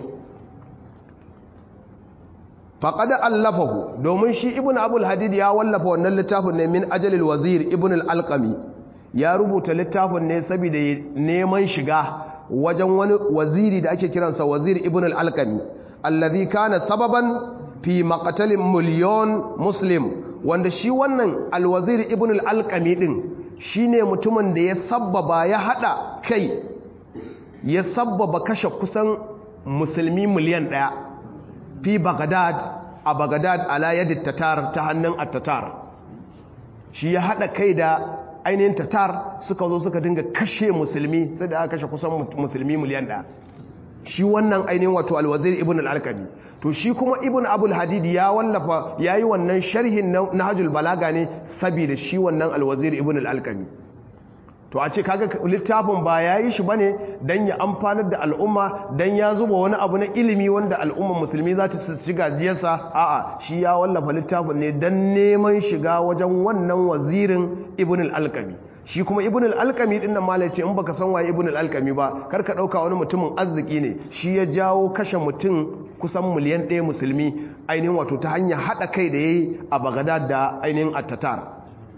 faƙada allafahu domin shi ibn abul hadid ya wallafa wannan littafin ne min ajalil wazir ibn al-alqami ya rubuta littafin ne saboda neman shiga wajen wani waziri da ake kiransa wazir ibn al-alqami allazi kana sababan fi maqtalin miliyon muslim wanda shi wannan al-wazir ibn al-alqami din shine mutumin da ya sabbaba ya hada kai ya sabbaba kashe kusan musulmi miliyan ɗaya. fi Baghdad a Baghdad ala yadi tatar ta hannun at-tatar shi ya hada kai da ainihin tatar suka zo suka dinga kashe musulmi sai da aka kashe kusan musulmi miliyan ɗaya shi wannan ainihin wato alwazir ibn al-alqami to shi kuma ibn abul hadid ya wallafa yayi wannan sharhin nahjul balaga ne saboda shi wannan alwazir ibn al-alqami to a ce kaga littafin ba ya yi shi bane dan ya amfanar da al'umma dan ya zuba wani abu na ilimi wanda al'umma musulmi za ta shiga jiyarsa a'a shi ya wallafa littafin ne dan neman shiga wajen wannan wazirin ibn al-alqami shi kuma ibn al-alqami din nan malai ce in baka san waye ibn al-alqami ba kar ka dauka wani mutumin arziki ne shi ya jawo kashe mutum kusan miliyan ɗaya musulmi ainihin wato ta hanyar haɗa kai da yayi a Baghdad da ainihin at-Tatar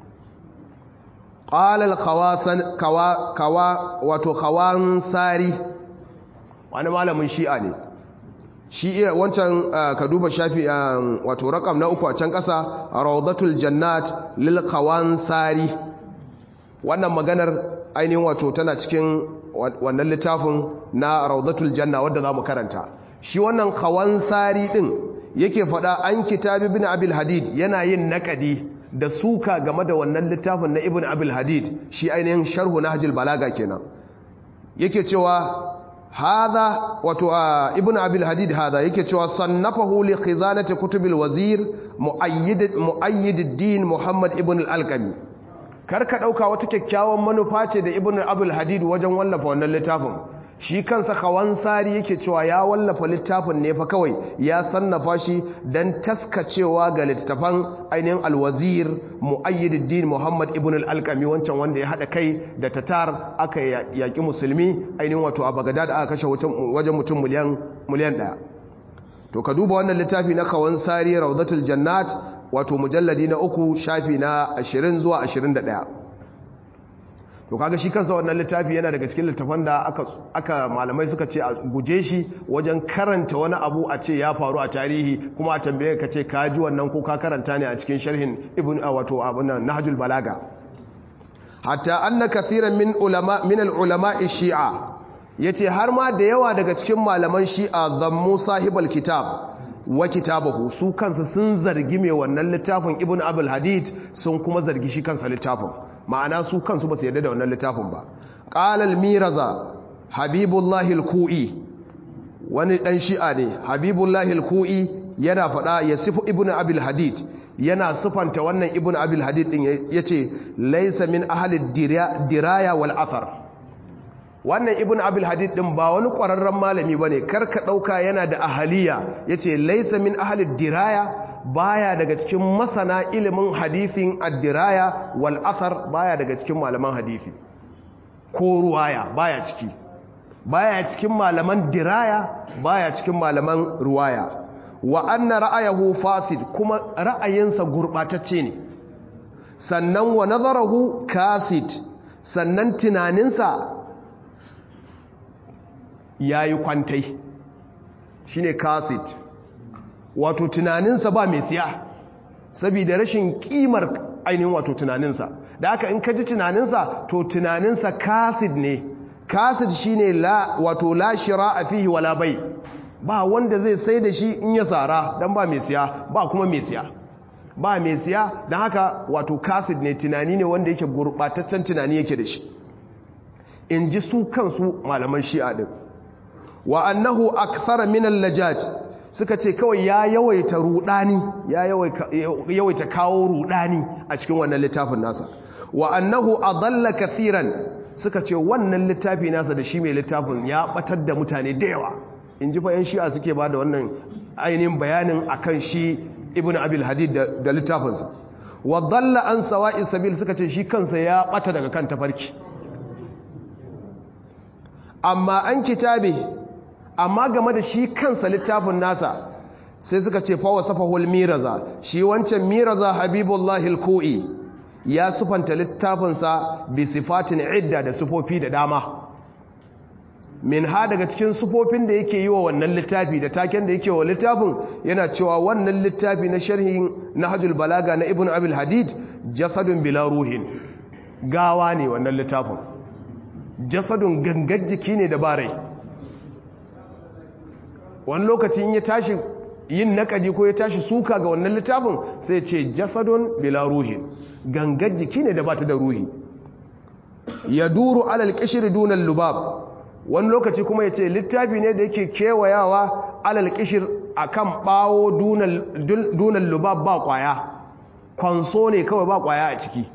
ƙalal kawa wato kawan sari wani malamin shi'a ne shi iya wancan ka duba shafi wato rakam na uku a can ƙasa raudatul jannat lil kawan sari wannan maganar ainihin wato tana cikin wannan littafin na raudatul janna wadda za mu karanta shi wannan kawan sari ɗin yake faɗa an kitabi bin abil hadid yana yin naƙadi da suka game da wannan littafin na ibn abil hadid shi ainihin sharhu na hajjil balaga kenan yake cewa hadha wato ibn abil hadid hadha yake cewa sannafahu li khizanati kutubil wazir muayyid muayyid ad-din muhammad ibn al-alqami karka dauka wata kyakkyawan manufa ce da ibn abil hadid wajen wallafa wannan littafin shi kansa kawansari yake cewa ya wallafa littafin ne fa kawai ya sannafa shi don taskacewa ga littafan ainihin alwazir mu'ayyiduddin muhammad ibn al-alkami wancan wanda ya haɗa kai da tatar aka yaƙi musulmi ainihin wato a bagadad aka kashe wajen mutum miliyan ɗaya to ka duba wannan littafi na kawansari raudatul jannat wato mujalladi na uku shafi na 20 zuwa 21 to kaga shi kansa wannan littafi yana daga cikin littafan da aka, aka malamai suka ce a guje shi wajen karanta wani abu a ce ya faru a tarihi kuma a tambaye ka ce ka ji wannan ko ka karanta ne a cikin sharhin ibn wato abun nan nahjul balaga hatta anna kathiran min ulama min al-ulama shi'a yace har ma da yawa daga cikin malaman shi'a zammu sahibal kitab wa kitabahu su kansa sun zargi mai wannan littafin ibn abul hadid sun kuma zargi shi kansa littafin ma'ana su kansu ba su yarda da wannan littafin ba qalal miraza habibullahi al-ku'i wani dan shi'a ne habibullahi al-ku'i yana fada yasifu ibn abul hadid yana sufanta wannan ibn abul hadid din yace laysa min ahli diraya wal athar wannan ibn abul hadid din ba wani ƙwararren malami bane karka ɗauka yana da ahaliya yace laysa min ahli diraya baya daga cikin masana ilimin hadithin ad-diraya wal athar baya daga cikin malaman hadisi ko ruwaya baya ciki baya cikin malaman diraya baya cikin malaman ruwaya wa anna ra'ayahu fasid kuma ra'ayinsa gurbatacce ne sannan wa nazarahu kasid sannan tunaninsa ya yi kwantai shi ne kasit wato tunaninsa ba mai siya saboda rashin kimar ainihin wato tunaninsa da aka in kaji tunaninsa to tunaninsa kasit ne kasit shi ne wato lashira a fihi wala bai ba wanda zai sai da shi in ya tsara don ba mai siya ba kuma mai siya ba mai siya don haka wato kasit ne tunani ne wanda yake gurɓataccen tunani yake da shi in ji su kansu malaman shi'a din wa annahu akthara min al-lajaj suka ce kawai ya yawaita rudani ya yawaita kawo rudani a cikin wannan littafin nasa wa annahu adalla kathiran suka ce wannan littafi nasa da shi mai littafin ya batar da mutane da yawa in ji fayan shi'a suke ba da wannan ainihin bayanin akan shi ibn abil hadid da littafinsa wa dalla an sawa'i sabil suka ce shi kansa ya bata daga kan tafarki amma an kitabe amma game da shi kansa littafin nasa sai suka ce fa wasafahul miraza shi wancan miraza habibullahi alkoi ya sufanta littafinsa bi sifatin idda da sufofi da dama min ha daga cikin sufofin da yake yi wa wannan littafi da taken da yake wa littafin yana cewa wannan littafi na sharhin nahjul balaga na ibnu abil hadid jasadun bila ruhin gawa ne wannan littafin jasadun gangar jiki ne da barai wani lokacin ya tashi yin nakadi ko ya tashi suka ga wannan littafin sai ce jasadun bila ruhin gangar jiki ne da ba ta da ruhi ya duru alal kishir dunan lubab wani lokaci kuma ya ce littafi ne da yake kewayawa alal kishir a kan bawo dunan lubab ba kwaya kwanso ne kawai ba kwaya a ciki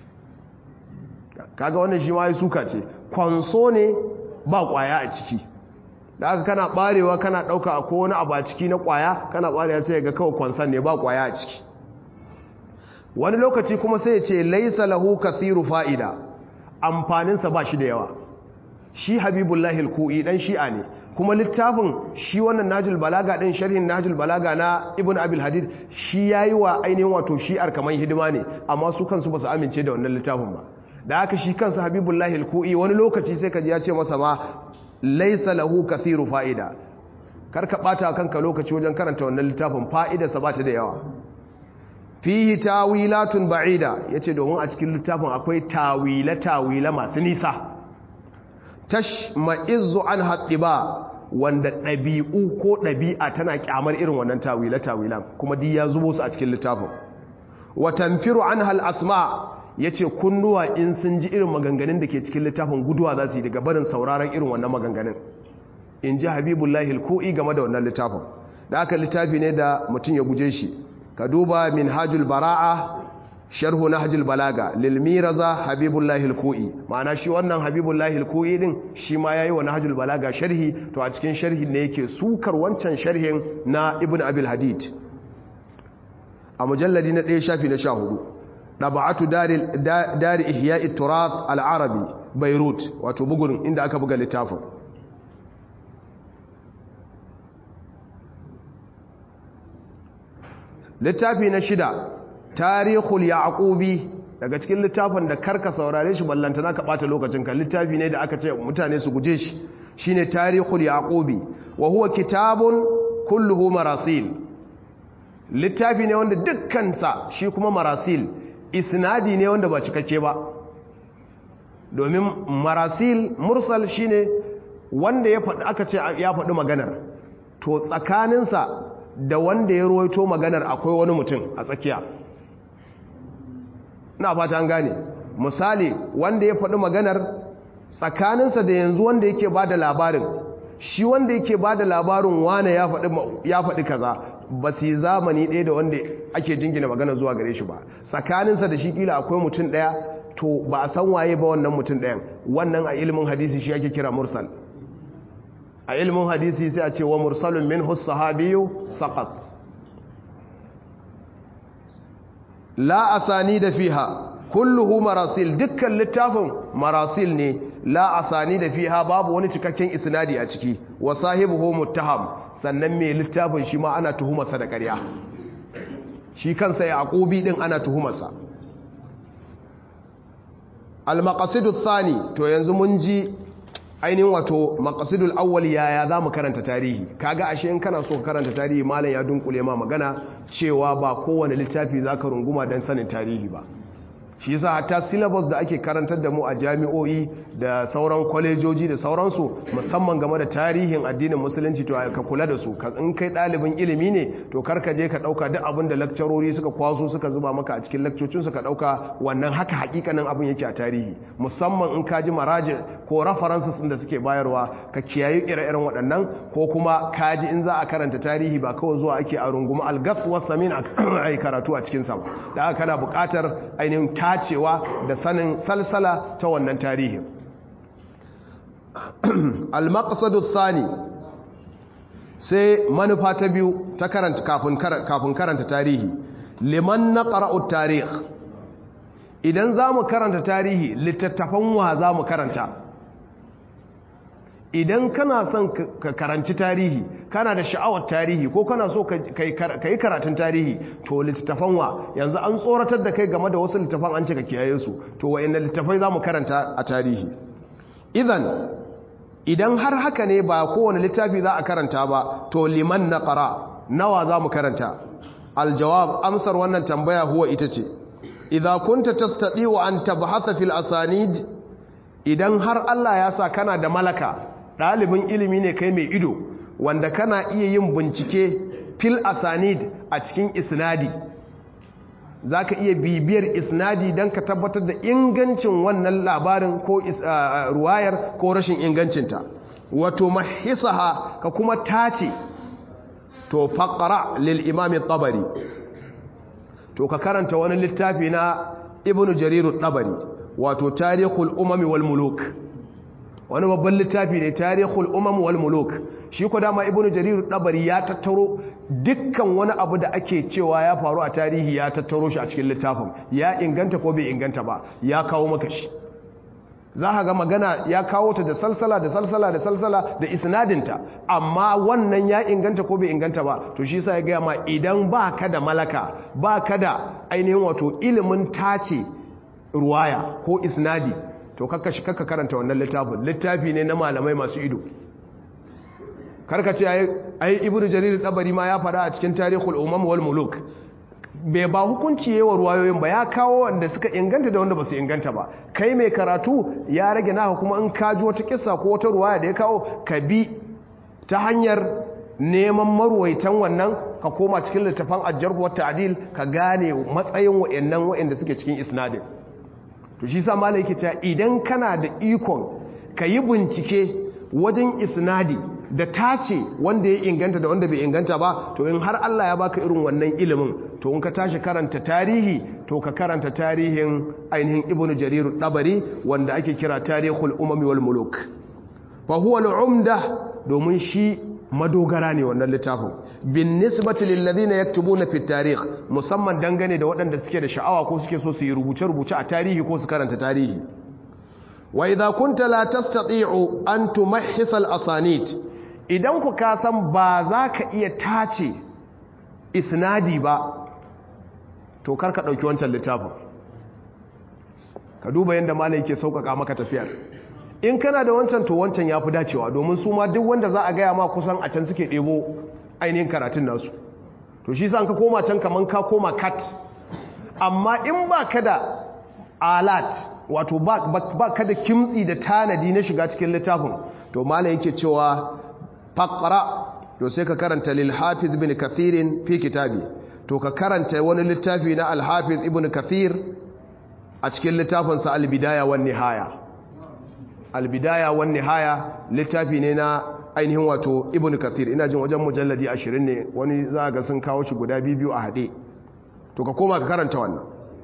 kaga wannan shi ma ya suka ce kwanso ne ba kwaya a ciki da aka kana barewa kana dauka a kowane abu a ciki na kwaya kana barewa sai ga kawai kwansan ne ba kwaya a ciki wani lokaci kuma sai ya ce laisa lahu kathiru fa'ida amfaninsa ba shi da yawa shi habibullahi al-ku'i dan shi'a ne kuma littafin shi wannan najul balaga din sharhin najul balaga na ibn abil hadid shi yayi wa ainihin wato shi'ar kaman hidima ne amma su kansu ba su amince da wannan littafin ba da haka shi kansa habibullahi al-ku'i wani lokaci sai kaji ya ce masa ma laisa lahu kathiru fa'ida karka bata kanka lokaci wajen karanta wannan littafin fa'idarsa ba ta da yawa fihi tawilatun ba'ida yace domin a cikin littafin akwai tawila tawila masu nisa tashma'izzu an haddiba wanda ɗabi'u ko ɗabi'a tana kyamar irin wannan tawila tawilan kuma duk ya zubo su a cikin littafin wa tanfiru anha al-asma' ya ce kunnuwa in sun ji irin maganganun da ke cikin littafin guduwa za su yi daga barin sauraron irin wannan maganganun in ji habibullahi alko'i game da wannan littafin da aka littafi ne da mutum ya guje shi ka duba min hajjul bara'a sharhu nahjul balaga lil miraza habibullahi al-ku'i ma'ana shi wannan habibullahi al-ku'i din shi ma yayi wa nahjul balaga sharhi to a cikin sharhin ne yake sukar wancan sharhin na ibnu abil hadid a mujalladi na 1 shafi na 14 dab'atu daril dar ihya'i turath al-arabi beirut wato bugun inda aka buga littafin littafi na shida tarihul yaqubi daga cikin littafin da karka saurare shi ballantana ka bata lokacin ka littafi ne da aka ce mutane su guje shi shine tarihul yaqubi wa huwa kitabun kulluhu marasil littafi ne wanda dukkan sa shi kuma marasil isnadi ne wanda ba cikakke ba domin marasil mursal shine wanda ya faɗi aka ce ya faɗi maganar to tsakaninsa da wanda ya ruwaito maganar akwai wani mutum a tsakiya na fata an gane misali wanda ya faɗi maganar tsakaninsa da yanzu wanda yake ba da labarin shi wanda yake ba da labarin wane ya faɗi kaza ba su yi zamani ɗaya da wanda ake jingina magana zuwa gare shi ba tsakaninsa da shi ƙila akwai mutum ɗaya to ba a san waye ba wannan mutum ɗayan wannan a ilimin hadisi shi ake kira mursal a ilimin hadisi sai a ce wa mursalun min sahabiyu saqat la asani da fiha kulluhu marasil dukkan littafin marasil ne la asani da fiha babu wani cikakken isnadi a ciki wa sahibuhu muttaham sannan mai littafin shi ma ana tuhumarsa da ƙarya shi kansa yaqubi din ana tuhumarsa al-maqasidu thani to yanzu mun ji ainihin wato maqasidul awwal yaya za mu karanta tarihi kaga ashe in kana so ka karanta tarihi malam ya dunkule ma magana cewa ba kowane littafi zaka runguma dan sanin tarihi ba shi yasa hatta syllabus da ake karantar da mu a jami'o'i da sauran kwalejoji da sauransu musamman game da tarihin addinin musulunci to ka kula da su in kai ɗalibin ilimi ne to kar ka je ka ɗauka duk abin da lakcarori suka kwaso suka zuba maka a cikin lakcocin ka ɗauka wannan haka hakikanin abin yake a tarihi musamman in ka ji maraji ko references da suke bayarwa ka kiyaye ire-iren waɗannan ko kuma ka ji in za a karanta tarihi ba kawai zuwa ake a rungumi algas wasamin a yi karatu a cikin sa da haka kana buƙatar ainihin tacewa da sanin salsala ta wannan tarihin al-maqsadu thani sai manufa ta biyu ta karanta kafin karanta tarihi liman naqra'u tarikh idan zamu karanta tarihi littattafan wa zamu karanta idan kana son ka karanci tarihi kana da sha'awar tarihi ko kana so ka yi karatun tarihi to littattafan wa yanzu an tsoratar da kai game da wasu littattafan an ce ka kiyaye su to wa'inda littattafai za mu karanta a tarihi idan idan har haka ne ba kowane littafi za a karanta ba to liman na ƙara nawa za mu karanta aljawab amsar wannan tambaya huwa ita ce idan kunta tastaɗi wa an tabhata fil asanid idan har Allah ya sa kana da malaka ɗalibin ilimi ne kai mai ido wanda kana iya yin bincike fil asanid a cikin isnadi za ka iya bibiyar isnadi don ka tabbatar da ingancin wannan labarin ko ruwayar ko rashin ingancinta wato mahisaha ka kuma tace to faƙara lil imamin tabari to ka karanta wani littafi na ibnu jariru tabari wato tarihul umami wal muluk wani babban littafi ne tarihul umam wal muluk shi ko dama ibnu jarir dabari ya tattaro dukkan wani abu da ake cewa ya faru a tarihi ya tattaro shi a cikin littafin ya inganta ko bai inganta ba ya kawo maka shi za ka ga magana ya kawo ta da salsala da salsala da salsala da isnadinta amma wannan ya inganta ko bai inganta ba to shi sa ya gaya ma idan ba ka da malaka ba ka da ainihin wato ilimin tace ruwaya ko isnadi to kakka shi kakka karanta wannan littafin littafi ne na malamai masu ido karka ce ai ibnu jarir dabari ma ya fada a cikin tarihul umam wal muluk bai ba hukunci yawa ruwayoyin ba ya kawo wanda suka inganta da wanda ba su inganta ba kai mai karatu ya rage naka kuma in ka ji wata kissa ko wata ruwaya da ya kawo ka bi ta hanyar neman marwaitan wannan ka koma cikin littafan ajjarhu wa ta'dil ka gane matsayin wayannan wayanda suke cikin isnadin to shi sa malai yake cewa idan kana da ikon ka yi bincike wajen isnadi da tace wanda ya inganta da wanda bai inganta ba to in har Allah ya baka irin wannan ilimin to in ka tashi karanta tarihi to ka karanta tarihin ainihin ibnu jarir dabari wanda ake kira tarihul umami wal muluk fa huwa al-umda domin shi madogara ne wannan littafin bin nisbati lil ladina yaktubuna fi tarikh musamman dangane da waɗanda suke da sha'awa ko suke so su yi rubuce-rubuce a tarihi ko su karanta tarihi wa idza kunta la tastati'u an tumahhis al-asanid idan ku ka san ba za ka iya tace isnadi ba to kar ka dauki wancan littafin ka duba yanda malai yake sauƙaƙa maka tafiyar in kana da wancan to wancan ya fi dacewa domin su ma duk wanda za a gaya ma kusan a can suke ɗebo ainihin karatun nasu to shi sa ka koma can kaman ka koma kat amma in ba ka da alat wato ba ka da kimtsi da tanadi na shiga cikin littafin to malam yake cewa faqra to sai ka karanta lil hafiz ibn kathirin fi kitabi to ka karanta wani littafi na al hafiz ibn kathir a cikin littafinsa al bidaya wan nihaya al bidaya wan nihaya littafi ne na ainihin wato ibn kathir ina jin wajen mujalladi 20 ne wani za ga sun kawo shi guda biyu a hade to ka koma ka karanta wannan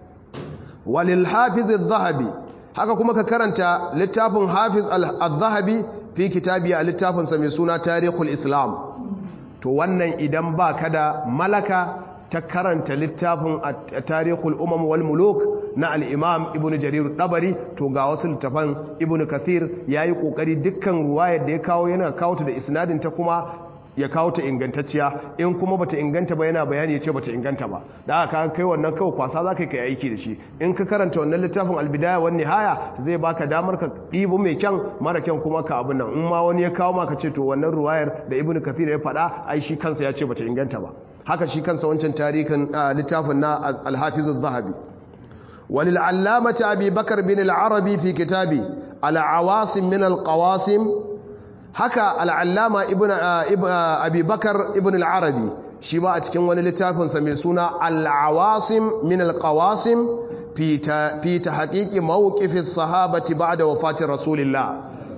walil hafiz al-zahabi haka kuma ka karanta littafin hafiz al-zahabi fi kitabi a littafinsa mai suna tarihul islam to wannan idan ba ka da malaka ta karanta littafin tarihul umam wal muluk na al-imam ibnu jarir dabari to ga wasu littafan ibnu kathir yayi kokari dukkan ruwayar da ya kawo yana kawo ta da isnadin ta kuma ya kawo ta ingantacciya in kuma bata inganta ba yana bayani ce bata inganta ba da aka kai wannan kawai kwasa za ka yi aiki da shi in ka karanta wannan littafin albidaya wani nihaya zai baka damar ka ɗibo mai kyan mara kyan kuma ka abin nan in ma wani ya kawo maka ce to wannan ruwayar da ibnu kathir ya faɗa ai shi kansa ya ce bata inganta ba haka shi kansa wancan tarihin littafin na al-hafiz az-zahabi walil allamati abi bakar bin al-arabi fi kitabi al-awasim min al-qawasim haka al'allama abubakar ibn al'arabi shi ba a cikin wani littafinsa mai suna al'awasim min al'awasim fi ta haƙiƙi mawukifin sahabati ba da wafatin rasulillah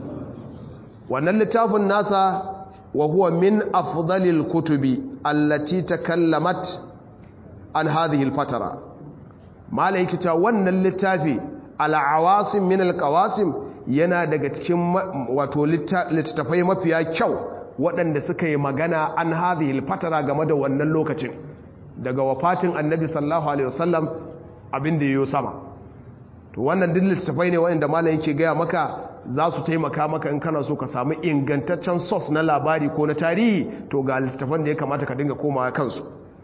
wannan littafin nasa wa huwa min afdalil kutubi allati ta kallamat an hadhihi fatara malaikita wannan littafi al'awasim min al'awasim yana daga cikin wato littattafai mafiya kyau waɗanda suka yi magana an hadhihi fatara game da wannan lokacin daga wafatin annabi sallallahu alaihi wasallam abin da yayo sama to wannan duk littattafai ne waɗanda malam yake gaya maka za su taimaka maka in kana so ka samu ingantaccen source na labari ko na tarihi to ga littattafan da ya kamata ka dinga komawa kansu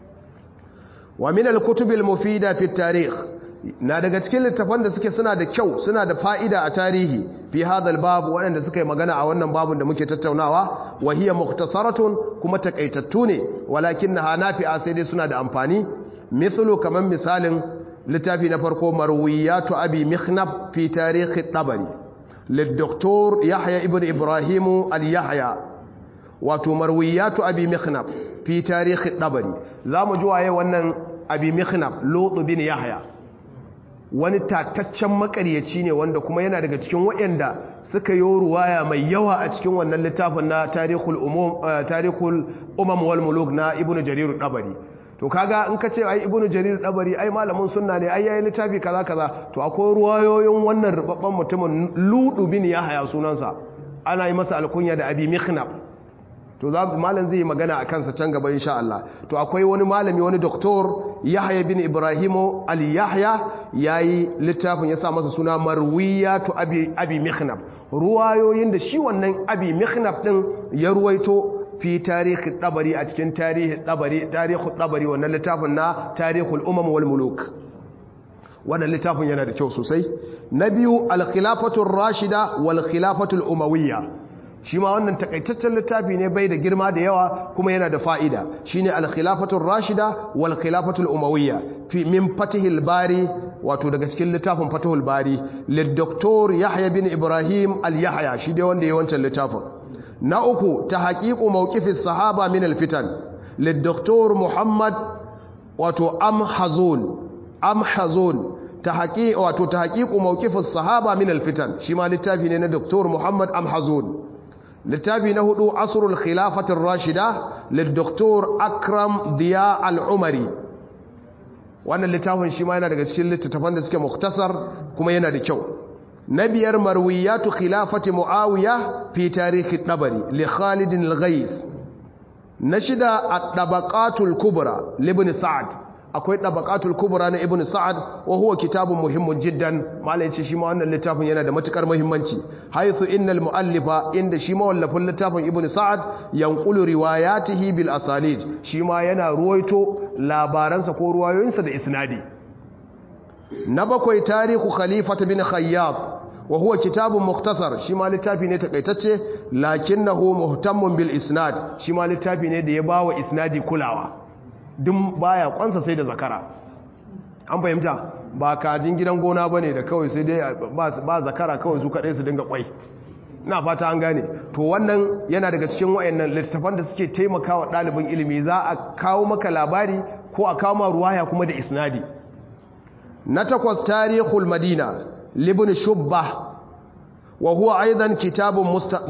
wa min al-kutubil mufida fi tarikh na daga cikin littafan da suke suna da kyau suna da fa'ida a tarihi fi hadal babu waɗanda suka yi magana a wannan babun da muke tattaunawa wa hiya mukhtasaratun kuma takaitattu ne walakin na nafi'a sai dai suna da amfani mithlu kaman misalin littafi na farko marwiyatu abi mikhnaf fi tarihi tabari للدكتور يحيى ابن إبراهيم اليحيى wato marwiyatu abi mikhnaf fi tarihi dabari zamu ji waye wannan abi mikhnaf lutu bin yahya wani tataccen makaryaci ne wanda kuma yana daga cikin waɗanda suka yi ruwaya mai yawa a cikin wannan littafin na tarihul umum tarihul umam wal muluk na ibnu jarir dabari to kaga in ka ce ai ibnu jarir dabari ai malamin sunna ne ai yayi littafi kaza kaza to akwai ruwayoyin wannan rubabban mutumin lutu bin yahya sunansa ana yi masa alkunya da abi mikhnaf to za malam zai yi magana a kansa can gaba insha Allah to akwai wani malami wani doktor Yahya bin Ibrahim al-Yahya yayi littafin ya sa masa suna Marwiyatu Abi Abi Mikhnaf ruwayoyin da shi wannan Abi Mikhnaf din ya ruwaito fi tarihi tabari a cikin tarihi tabari tarihi tabari wannan littafin na Tarihul Umam wal Muluk wannan littafin yana da kyau sosai na biyu al-khilafatu rashida wal khilafatu al-umawiyya shi ma wannan takaitaccen littafi ne bai da girma da yawa kuma yana da fa'ida shi ne alkhilafatun rashida wal khilafatul umawiyya fi min fatihil bari wato daga cikin littafin fatihul bari lidoktor yahya bin ibrahim al-yahya shi dai wanda ya wancan littafin na uku ta haƙiƙu mawqifis sahaba min alfitan lidoktor muhammad wato amhazun amhazun ta haƙi wato ta haƙiƙu mawqifis sahaba min alfitan shi ma littafi ne na doktor muhammad amhazun littafi na hudu asrul khilafatir rashida lil doktor akram diya al-umari wannan littafin shi ma yana daga cikin littattafan da suke muktasar kuma yana da kyau na biyar marwiyatu khilafati muawiya fi tarihi tabari li khalid al-ghayth na shida at-tabaqatul kubra li ibn sa'd akwai tabaqatul kubra na ibn sa'd wa huwa kitabun muhimmun jiddan malai yace shi ma wannan littafin yana da matukar muhimmanci haythu innal muallifa inda shi ma wallafin littafin ibn sa'd yanqulu riwayatihi bil asanid shi ma yana ruwaito labaransa ko ruwayoyinsa da isnadi na bakwai tarihu khalifat bin khayyab wa huwa kitabun muktasar shi ma littafi ne takaitacce lakinnahu muhtammun bil isnad shi ma littafi ne da ya bawa isnadi kulawa duk baya kwansa sai da zakara an fahimta ba kajin gidan gona bane da kawai sai dai ba zakara kawai su kadai su dinga kwai na fata an gane to wannan yana daga cikin wayannan littafan da suke taimakawa ɗalibin ilimi za a kawo maka labari ko a kawo ma ruwaya kuma da isnadi na takwas tarihul madina libin shubba wa huwa aidan kitabun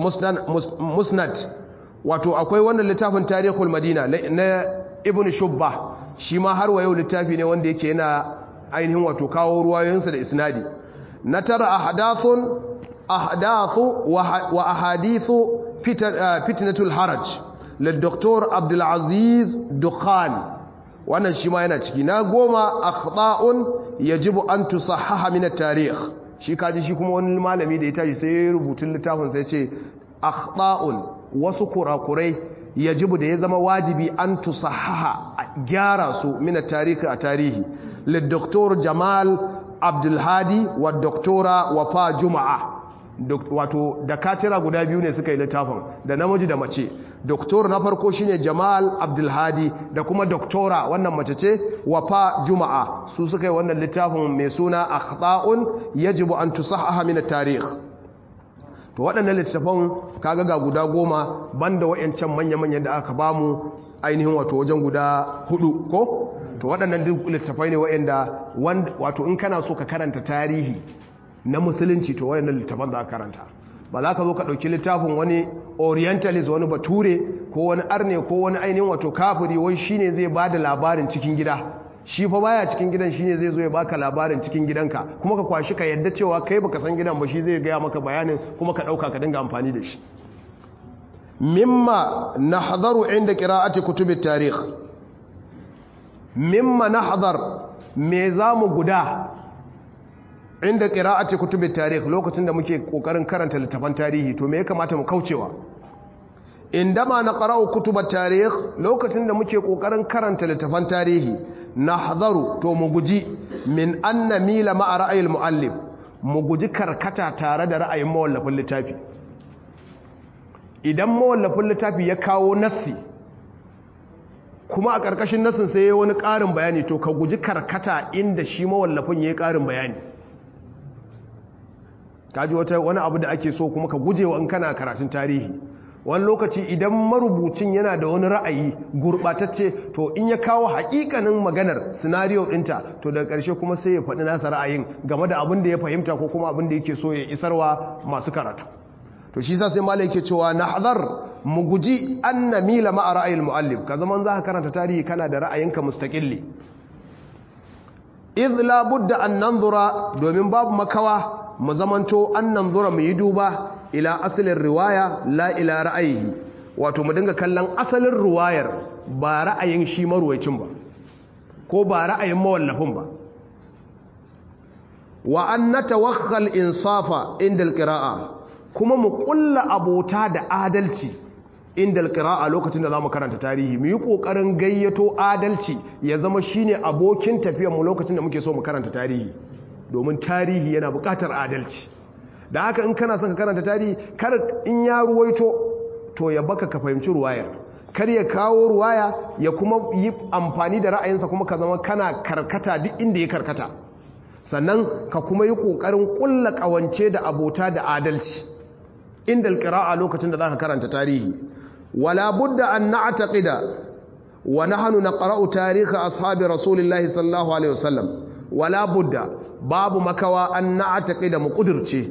musnad wato akwai wannan littafin tarihul madina na ibn shubba shi ma har wa yau littafi ne wanda yake yana ainihin wato kawo ruwayoyinsa da isnadi na tara ahdathun ahdathu wa ahadithu fitnatul haraj للدكتور عبد العزيز دخان wannan shi ma yana ciki na goma akhta'un yajibu an tusahhaha min at-tarikh shi kaji shi kuma wani malami da ya tashi sai rubutun littafin sai ce akhta'un wasu kurakurai yajibu da ya zama wajibi an tusahhaha gyara su min at-tarikh a tarihi lid-doktor Jamal Abdul Hadi wa doktora Wafa Juma'a wato dakatira guda biyu ne suka yi littafin da namiji da mace doktor na farko shine Jamal Abdulhadi da kuma doktora wannan mace ce Wafa Juma'a su suka yi wannan littafin mai suna Akhta'un yajibu an tusahhaha min at-tarikh to waɗannan littafan kaga ga guda goma banda wayancan manya-manyan da aka bamu ainihin wato wajen guda hudu ko to waɗannan duk littafai ne wayanda wato in kana so ka karanta tarihi na musulunci to wayannan littafan za ka karanta ba za ka zo ka ɗauki littafin wani orientalist wani bature ko wani arne ko wani ainihin wato kafiri wai shine zai ba da labarin cikin gida shi fa baya cikin gidan shine zai zo ya baka labarin cikin gidanka kuma ka kwashi ka yadda cewa kai baka san gidan ba shi zai gaya maka bayanin kuma ka ɗauka ka dinga amfani da shi mimma nahdharu inda qira'ati kutubit tarikh mimma nahdhar me zamu guda inda qira'ati kutubit tarikh lokacin da muke kokarin karanta littafan tarihi to me ya kamata mu kaucewa indama naqra'u kutubat tarikh lokacin da muke kokarin karanta littafan tarihi nahzaru to mu guji min anna mila ma'a ra'ayil muallif mu guji karkata tare da ra'ayin mawallafin littafi idan mawallafin littafi ya kawo nassi kuma a ƙarƙashin nassin sai ya wani ƙarin bayani to ka guji karkata inda shi mawallafin ya yi ƙarin bayani kaji wata wani abu da ake so kuma ka guje wa in kana karatun tarihi wani lokaci idan marubucin yana da wani ra'ayi gurɓatacce to in ya kawo haƙiƙanin maganar sinariyo ɗinta to daga ƙarshe kuma sai ya faɗi nasa ra'ayin game da abin da ya fahimta ko kuma abin da yake so ya isarwa masu karatu to shi sa sai malai yake cewa na hazar mu guji an na mila ma'a ra'ayin mu'allif ka zaman za ka karanta tarihi kana da ra'ayinka mustaƙilli idh la budda an nanzura domin babu makawa mu zamanto an nanzura mu yi duba ila asalin riwaya la ila ra'ayi wato mu dinga kallon asalin riwayar ba ra'ayin shi maruwacin ba ko ba ra'ayin mawallafin ba wa an natawakhal insafa inda alqira'a kuma mu kulla abota da adalci inda alqira'a lokacin da zamu karanta tarihi mu yi kokarin gayyato adalci ya zama shine abokin tafiyar mu lokacin da muke so mu karanta tarihi domin tarihi yana buƙatar adalci da haka in kana son ka karanta tarihi kar in ya ruwaito to ya baka ka fahimci ruwayar kar ya kawo ruwaya ya kuma yi amfani da ra'ayinsa kuma ka zama kana karkata duk inda ya karkata sannan ka kuma yi ƙoƙarin ƙulla ƙawance da abota da adalci inda alƙira'a lokacin da za ka karanta tarihi wala budda an na'taqida wa nahnu naqra'u tarihi ashabi rasulillahi sallallahu alaihi wasallam wala budda babu makawa an na'taqida mu kudirce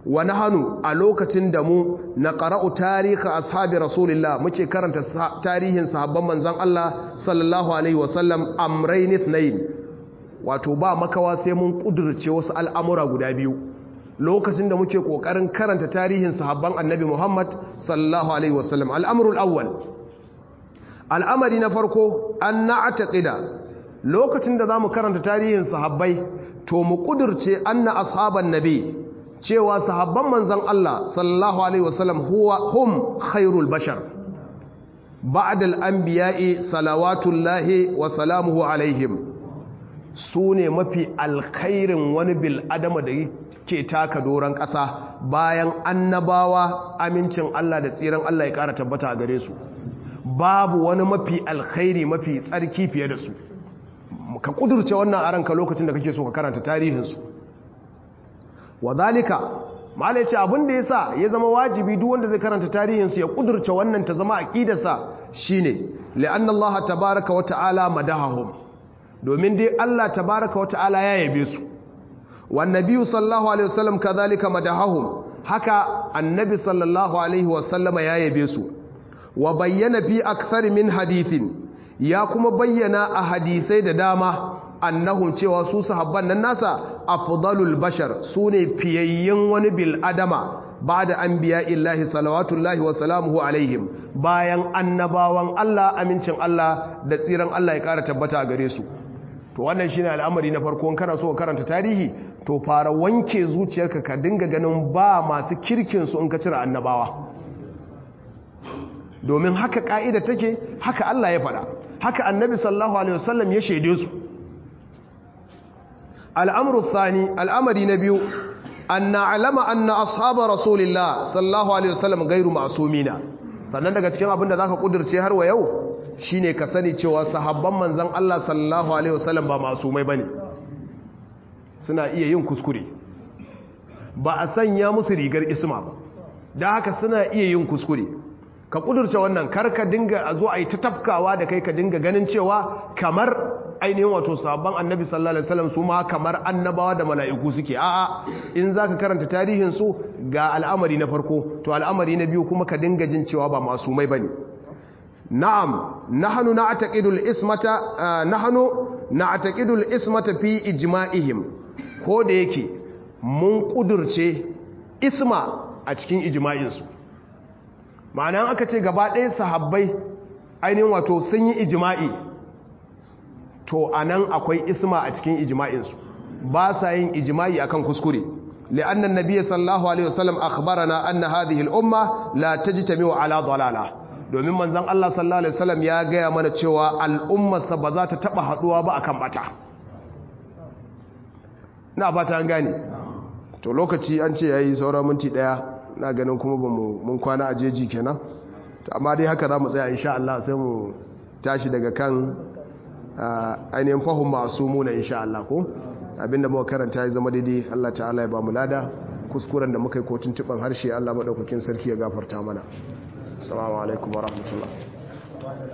wa nahanu a lokacin da mu na qara'u tarihi ashabi rasulillah muke karanta tarihin sahabban manzon Allah sallallahu alaihi wasallam amrayn ithnain wato ba makawa sai mun kudurce wasu al'amura guda biyu lokacin da muke kokarin karanta tarihin sahabban annabi Muhammad sallallahu alaihi wasallam al'amrul awwal al'amari na farko an na'taqida lokacin da zamu karanta tarihin sahabbai to mu kudurce anna ashaban nabi cewa sahabban manzon Allah sallallahu alaihi wasallam huwa hum khairul bashar ba'da al-anbiya'i salawatullahi wa salamuhu alaihim sune mafi alkhairin wani bil adama da ke taka doron ƙasa bayan annabawa amincin Allah da tsiran Allah ya ƙara tabbata a gare su babu wani mafi alkhairi mafi tsarki fiye da su ka kudurce wannan a ranka lokacin da kake so ka karanta tarihinsu wa zalika malai ce abin da ya sa ya zama wajibi duk wanda zai karanta tarihinsu ya kudurce wannan ta zama aqidarsa shine li'anna Allah tabaaraka wa ta'ala madahahum domin dai Allah tabaaraka wa ta'ala ya yabe su wan nabiyyu sallallahu alaihi wasallam kadhalika madahahum haka annabi sallallahu alaihi wasallama ya yabe su wa bayyana fi akthar min hadithin ya kuma bayyana a hadisai da dama annahum cewa su sahabban nan nasa afdalul bashar sune fiyayyen wani bil adama ba'da anbiya illahi salawatullahi wa salamuhu alaihim bayan annabawan Allah amincin Allah da tsiran Allah ya kara tabbata a gare su to wannan shine al'amari na farko in kana so ka karanta tarihi to fara wanke zuciyarka ka dinga ganin ba masu kirkin su in ka cire annabawa domin haka ka'ida take haka Allah ya faɗa haka annabi sallallahu alaihi wasallam ya shaide su al'amru thani al'amari na biyu an na'alama anna ashaba rasulillah sallallahu alaihi wasallam gairu ma'sumina sannan daga cikin abin da zaka kudirce har wa yau shine ka sani cewa sahabban manzon Allah sallallahu alaihi wasallam ba masumai bane suna iya yin kuskure ba a sanya musu rigar isma ba da haka suna iya yin kuskure ka kudurce wannan karka dinga a zo a yi ta tafkawa da kai ka dinga ganin cewa kamar ainihin wato sabon annabi sallallahu alaihi wasallam su ma kamar annabawa da mala'iku suke a'a in zaka karanta tarihin su ga al'amari na farko to al'amari na biyu kuma ka dinga jin cewa ba masumai bane na'am nahnu na'taqidul ismata nahnu na'taqidul ismata fi ijma'ihim ko da yake mun kudurce isma a cikin ijma'in su ma'ana aka ce gaba ɗaya sahabbai ainihin wato sun yi ijima'i to a nan akwai isma a cikin ijima'insu ba sa yin ijima'i akan kuskure li'annan nabiyyi sallallahu alaihi wasallam akhbarana anna hadhihi al-umma la tajtami'u ala dalala domin manzon Allah sallallahu alaihi wasallam ya gaya mana cewa al'ummarsa ba za ta taba haduwa ba akan bata na fata an gane to lokaci an ce yayi saura minti daya na ganin kuma ba mun kwana a jeji kenan amma dai haka za mu tsaya insha Allah sai mu tashi daga kan ainihin fahim masu muna insha Allah ko abinda muka karanta ya zama daidai Allah ta'ala ya ba mu lada kuskuren da muka yi kotun tuban harshe Allah maɗaukakin sarki ya gafarta mana assalamu alaikum wa rahmatullah